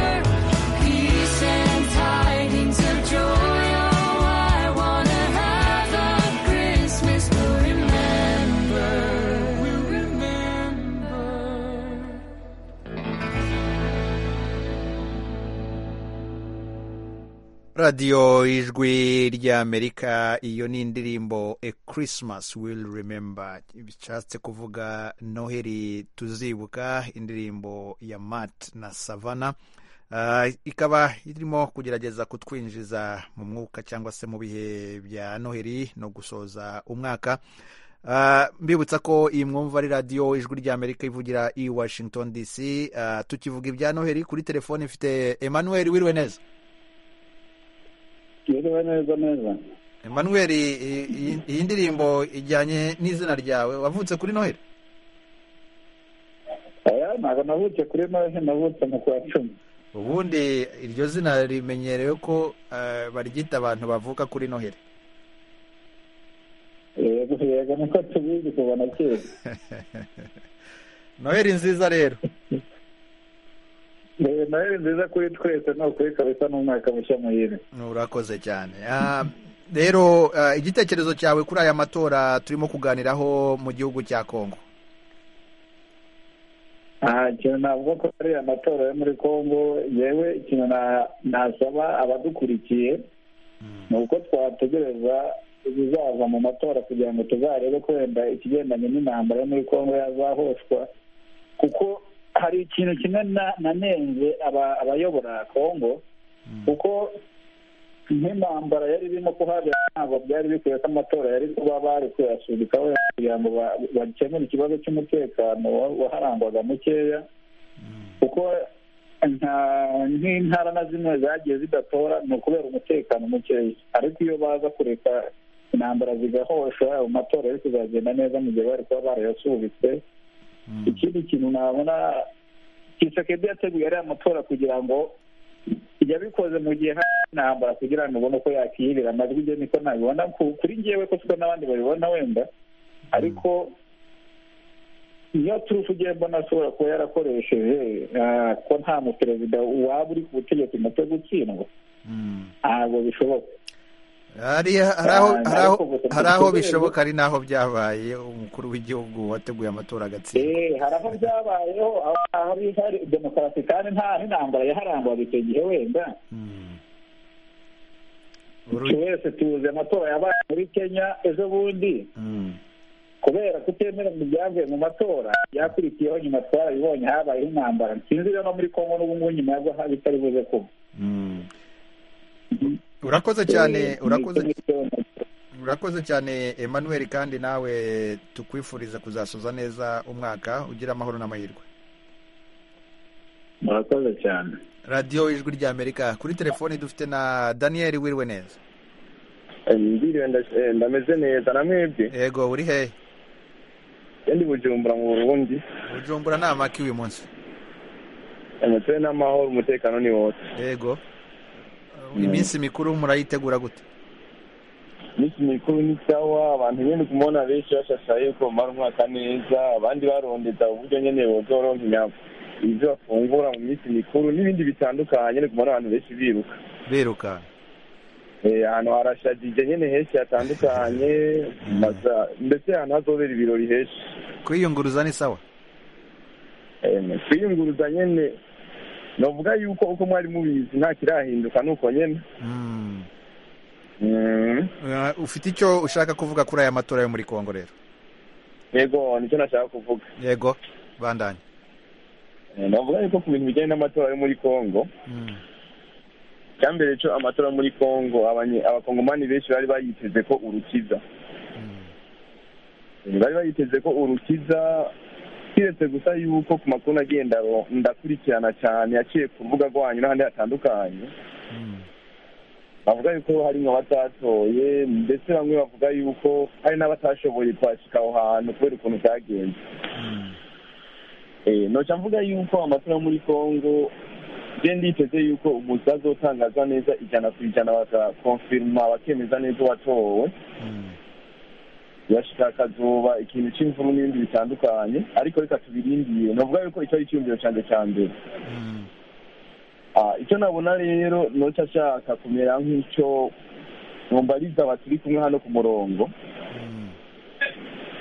Peace and tidings of joy. Oh, I wanna have a Christmas we'll remember. We'll remember. radiyo ijwi ry'amerika iyo ni indirimbo a christmas will remember bishatse kuvuga noheli tuzibuka indirimbo ya matt na savana Ah, ikaba irimo kugerageza kutwinjiza mu mwuka cyangwa se mu bihe bya noheli no gusoza umwaka Ah, mbibutsa ko iyi mwumva ari radiyo ijwi ry'amerika ivugira i washington dc Ah, tukivuga ibya noheli kuri telefone ifite emmanuel wiriwe neza Yiriwe neza neza Emmanuel i- i- iyi ndirimbo ijyanye n'izina ryawe wavutse kuri noheli aya ntabwo navutse kuri noheli navutse mu kwa cumi ubundi iryo zina rimenyerewe ko eh, baryita abantu bavuka kuri noheli yego yego niko tubizi kubona kera noheli nziza rero Eh, noheli nziza kuri twese ni ukuri kabisa n'umwaka mushya muhire urakoze cyane Ah, rero ah, igitekerezo cyawe kuri aya matora turimo kuganiraho mu gihugu cya kongo aha ikintu navuga ko ari amatora yo muri congo yewe ikintu na- nasaba abadukurikiye ni uko twategereza ibizaza mu matora kugira ngo tuzarebe ko wenda ikigendanye n'intambara yo muri congo yazahoshwa kuko hari ikintu kimwe na- nanenze aba- abayobora congo kuko nk'intambara yari irimo kuhabera ntabwo byari bikwiye ko amatora yari kuba bari kuyasubikaho kugira ngo ba- bakemure ikibazo cy'umutekano wa- waharangwaga mukeya kuko nta- nk'intara na zimwe zagiye zidatora ni ukubera umutekano mukeya ariko iyo baza kureka intambara zigahosha ayo matora yo kuzagenda neza mu gihe bari kuba barayasubitse ikindi kintu nabona kisekedi yateguye ariya matora kugira ngo yabikoze mu gihe hari intambara kugira ngo ubone uko yakirira amajwi ibyo niko nabibona ku- kuri ngewe ko siko n'abandi babibona wenda ariko niyo turufu ugiye mbona ashobora kuba yarakoresheje ah, ko nta muperezida waba uri ku butegetsi umutwe gutsindwa ntabwo bishoboka hariya- hari aho- Ah, hari aho- ariko gusa hari aho kubera- bishoboka ari n'aho byabaye umukuru w'igihugu wateguye amatora agatsindwa Eh, hari aho byabayeho aho hari hari demokarasi kandi nta n'intambara yaharangwaga icyo gihe wenda buri wese tuzi amatora yabaye muri kenya ejo bundi kubera kutemera mu byavuye mu matora byakurikiyeho nyuma twarabibonye habayeho intambara sinzi rero no muri kongo n'ubu ngubu nyuma yaho haba itari buze kuba urakoze cyane urakoze urakoze cyane emmanuel kandi nawe tukwifuriza kuzasoza neza umwaka ugira amahoro n'amahirwe murakoze cyane radiyo ijwi ry'amerika kuri telefoni dufite na daniel wiriwe neza Ndiriwe nda- eh, ndameze neza na mwebwe yego uri hehe ndi bujumbura mu burundi bujumbura ni amaki uyu munsi umutwe n'amahoro umutekano ni wose yego iminsi mikuru murayitegura gute iminsi mikuru ni sawa abantu nyine kumubona benshi bashashaye ko bamara umwaka neza abandi barondeza uburyo nyine boza baronka inyama ibyo bafungura mu minsi mikuru n'ibindi bitandukanye nyine kumubona abantu benshi biruka biruka Eh, ahantu harashagije nyine henshi hatandukanye maza- mbese ahantu hazobera ibirori henshi kwiyunguruza ni sawa Em, kwiyunguruza nyene novuga yuko uko mwari mubizi nta kirahinduka nuko nyene Mm. Eh, ufite icyo ushaka kuvuga kuri aya matora yo muri kongo rero yego nicyo nashaka kuvuga yego bandanye Eh, novuga yuko ku bintu bijyanye n'amatora yo muri congo icyambere cyo amatora yo muri congo abanye- abakongomani benshi bari bayiteze ko urukiza Eh, bari bayiteze ko urukiza kiretse gusa yuko ku makuru agenda ndakurikirana cyane yaciye ku rubuga rwanyu n'ahandi hatandukanye bavuga yuko harimo abatatoye ndetse bamwe bavuga yuko hari n'abatashoboye kwashika aho hantu kubera ukuntu byagenze Eh, noca mvuga yuko amatora yo muri congo je nditeze yuko umuntu azotangazwa neza ijana ku ijana bakakonfirima bakemeza neza uwatowe yashika akazuba ikintu c'imvuru n'ibindi bitandukanye ariko reka tubirindire novuga yuko icyo ari icyumviro canje ca mbere Ah, icyo nabona rero noca ashaka kumera nk'ico mumbariza baturi kumwe hano ku murongo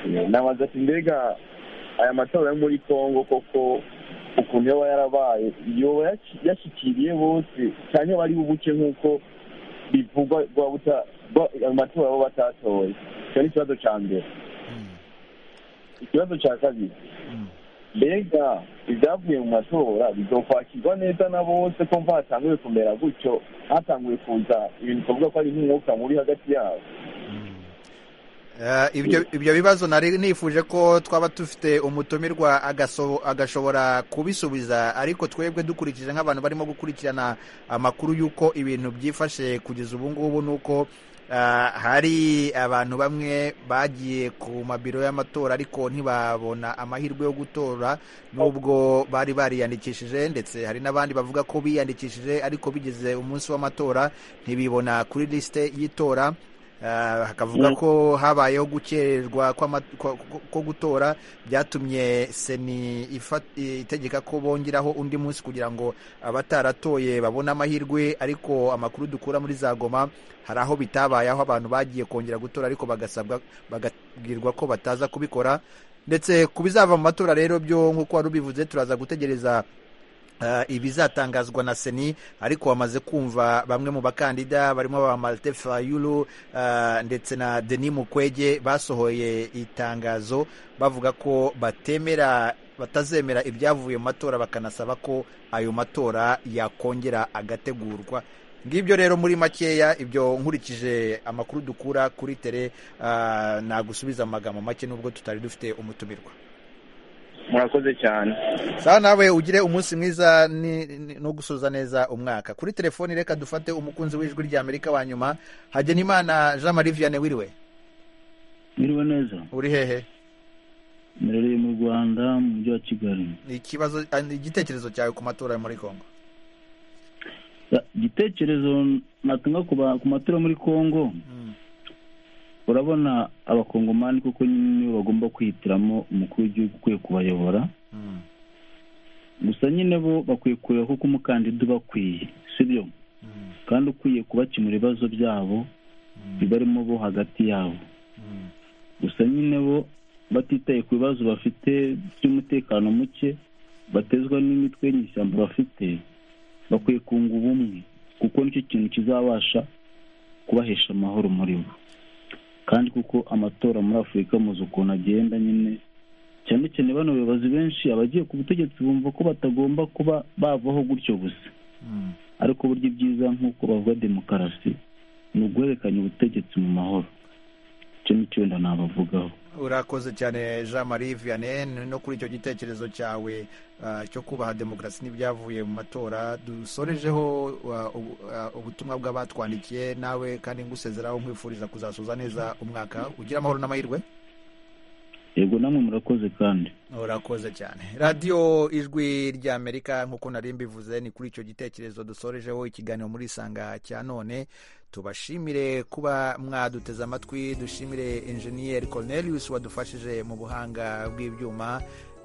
Eh, nabaza ati mbega aya matora yo muri congo koko ukuntu yoba yarabaye yoba yaci- yashikiriye bose cyane bari bubuke nk'uko bivugwa rwa buta- rwa- ayo matora bo batatoye icyo ni ikibazo ca mbere ikibazo ca kabiri mbega ibyavuye mu matora bizokwakirwa neza na bose ko mva hatanguye kumera gutyo hatanguye kuza ibintu twavuga ko ari nk'umwuka muri hagati yabo Eh, ibyo ibyo bibazo nari nifuje ko twaba dufite umutumirwa agaso- agashobora kubisubiza ariko twebwe dukurikije nk'abantu barimo gukurikirana amakuru y'uko ibintu byifashe kugeza ubu ngubu ni uko eh, hari abantu bamwe bagiye ku mabiro y'amatora ariko ntibabona amahirwe yo gutora nubwo bari bariyandikishije ndetse hari n'abandi bavuga ko biyandikishije ariko bigeze umunsi w'amatora ntibibona kuri lisite y'itora Ah, hakavuga ko habayeho gukererwa kw'ama- kwa- ko- ko gutora byatumye seni ifat- itegeka ko bongeraho undi munsi kugira ngo abataratoye babone amahirwe ariko amakuru dukura muri za goma hari aho bitabaye aho abantu bagiye kongera gutora ariko bagasabwa bagabwirwa ko bataza kubikora ndetse ku bizava mu matora rero byo nk'uko wari ubivuze turaza gutegereza Ah, ibizatangazwa na seni ariko wamaze kumva bamwe mu bakandida barimo ba malte fayulu ah, ndetse na denis mukwege basohoye itangazo bavuga ko batemera batazemera ibyavuye mu matora bakanasaba ko ayo matora yakongera agategurwa ngibyo rero muri makeya ibyo nkurikije amakuru dukura kuri tere ah, nagusubiza mu magambo make nubwo tutari dufite umutumirwa mwakoze cyane sawa nawe ugire umunsi mwiza ni- ni- no gusoza neza umwaka kuri telefoni reka dufate umukunzi w'ijwi rya amerika wa nyuma hagenimana jean marie vianney wiriwe Mwiriwe neza uri hehe mbereye mu rwanda mu mujyi wa kigali ni ikibazo ah, ni igitekerezo cyawe ku matora yo muri congo Ya, igitekerezo natanga ku ba- ku matora muri congo urabona abakongomani kuko nyine bagomba kwihitiramo umukuru w'igihugu ukwiye kubayobora gusa nyine bo bakwiye kureba kuko umukandida uba akwiye sibyo kandi ukwiye kubakemura ibibazo byabo bibarimo bo hagati yabo gusa nyine bo batitaye ku bibazo bafite by'umutekano muke batezwa n'imitwe y'ishyamba bafite bakwiye kunga ubumwe kuko nicyo kintu kizabasha kubahesha amahoro muri bo kandi kuko amatora muri afurika muzi ukuntu agenda nyine cyane cyane bano bayobozi benshi abagiye ku butegetsi bumva ko batagomba kuba bavaho gutyo gusa ariko uburyo bwiza nk'uko bavuga demokarasi ni uguhererekanya ubutegetsi mu mahoro icyo ni cyo wenda nabavugaho urakoze cyane jean marie vianney no kuri icyo gitekerezo cyawe ah, cyo kubaha demokarasi n'ibyavuye mu matora dusorejeho ah, ubu- ah, ubutumwa bw'abatwandikiye nawe kandi ngusezeraho nkwifuriza kuzasoza neza umwaka ugira amahoro n'amahirwe yego namwe murakoze kandi urakoze cyane radiyo ijwi ry'amerika nk'uko nari mbivuze ni kuri icyo gitekerezo dusorejeho ikiganiro muri isanga cya none tubashimire kuba mwaduteze amatwi dushimire enjeniyeri cornelius wadufashije mu buhanga bw'ibyuma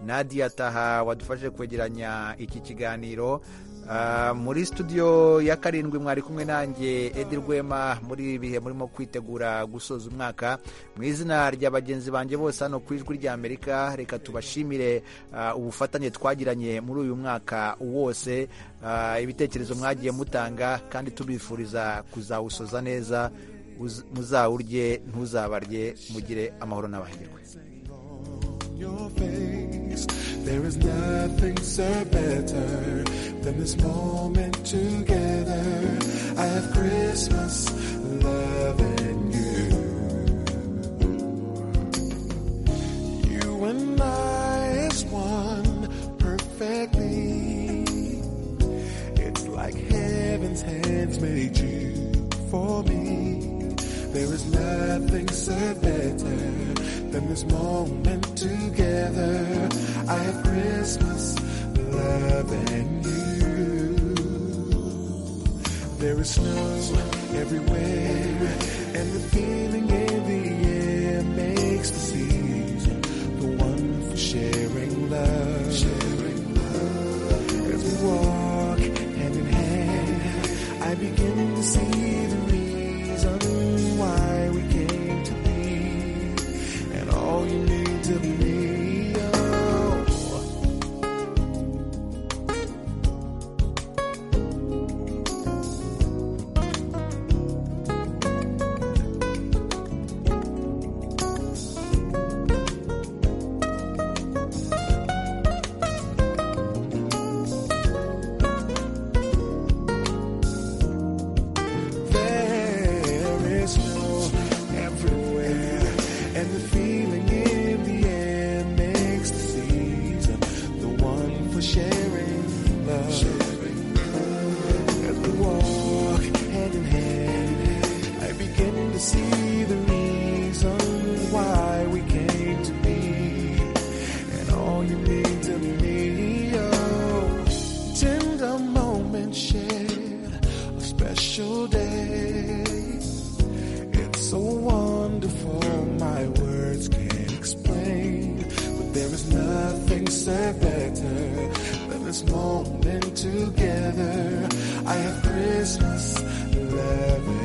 nadia taha wadufashije kwegeranya iki kiganiro Ah, muri studio ya karindwi mwari kumwe nanjye edi rwema muri ibi bihe murimo kwitegura gusoza umwaka mu izina rya bagenzi banjye bose hano ku ijwi rya amerika reka tubashimire ah, ubufatanye twagiranye muri uyu mwaka wose Ah, ibitekerezo mwagiye mutanga kandi tubifuriza kuzawusoza neza Uz- muzawurye ntuzabarye mugire amahoro n'abahirwe your face. There is nothing so better than this moment together. I have Christmas love and you. You and I is one perfectly. It's like heaven's hands made you for me. There is nothing so better than this moment together. I have Christmas, love, and you. There is snow everywhere, and the feeling in the air makes the season the one for sharing love. Sharing love. As we walk hand in hand, I begin to see the reason why we came to be and all you need to be. Oh. There is snow everywhere, and the feeling in the air makes the season the one for sharing love. As we walk hand in hand, I begin to see the reason why we came to be, and all you mean to me. Oh, tender moments shared a special day. It's so wonderful, my words can't explain. But there is nothing so better than this moment together. I have Christmas love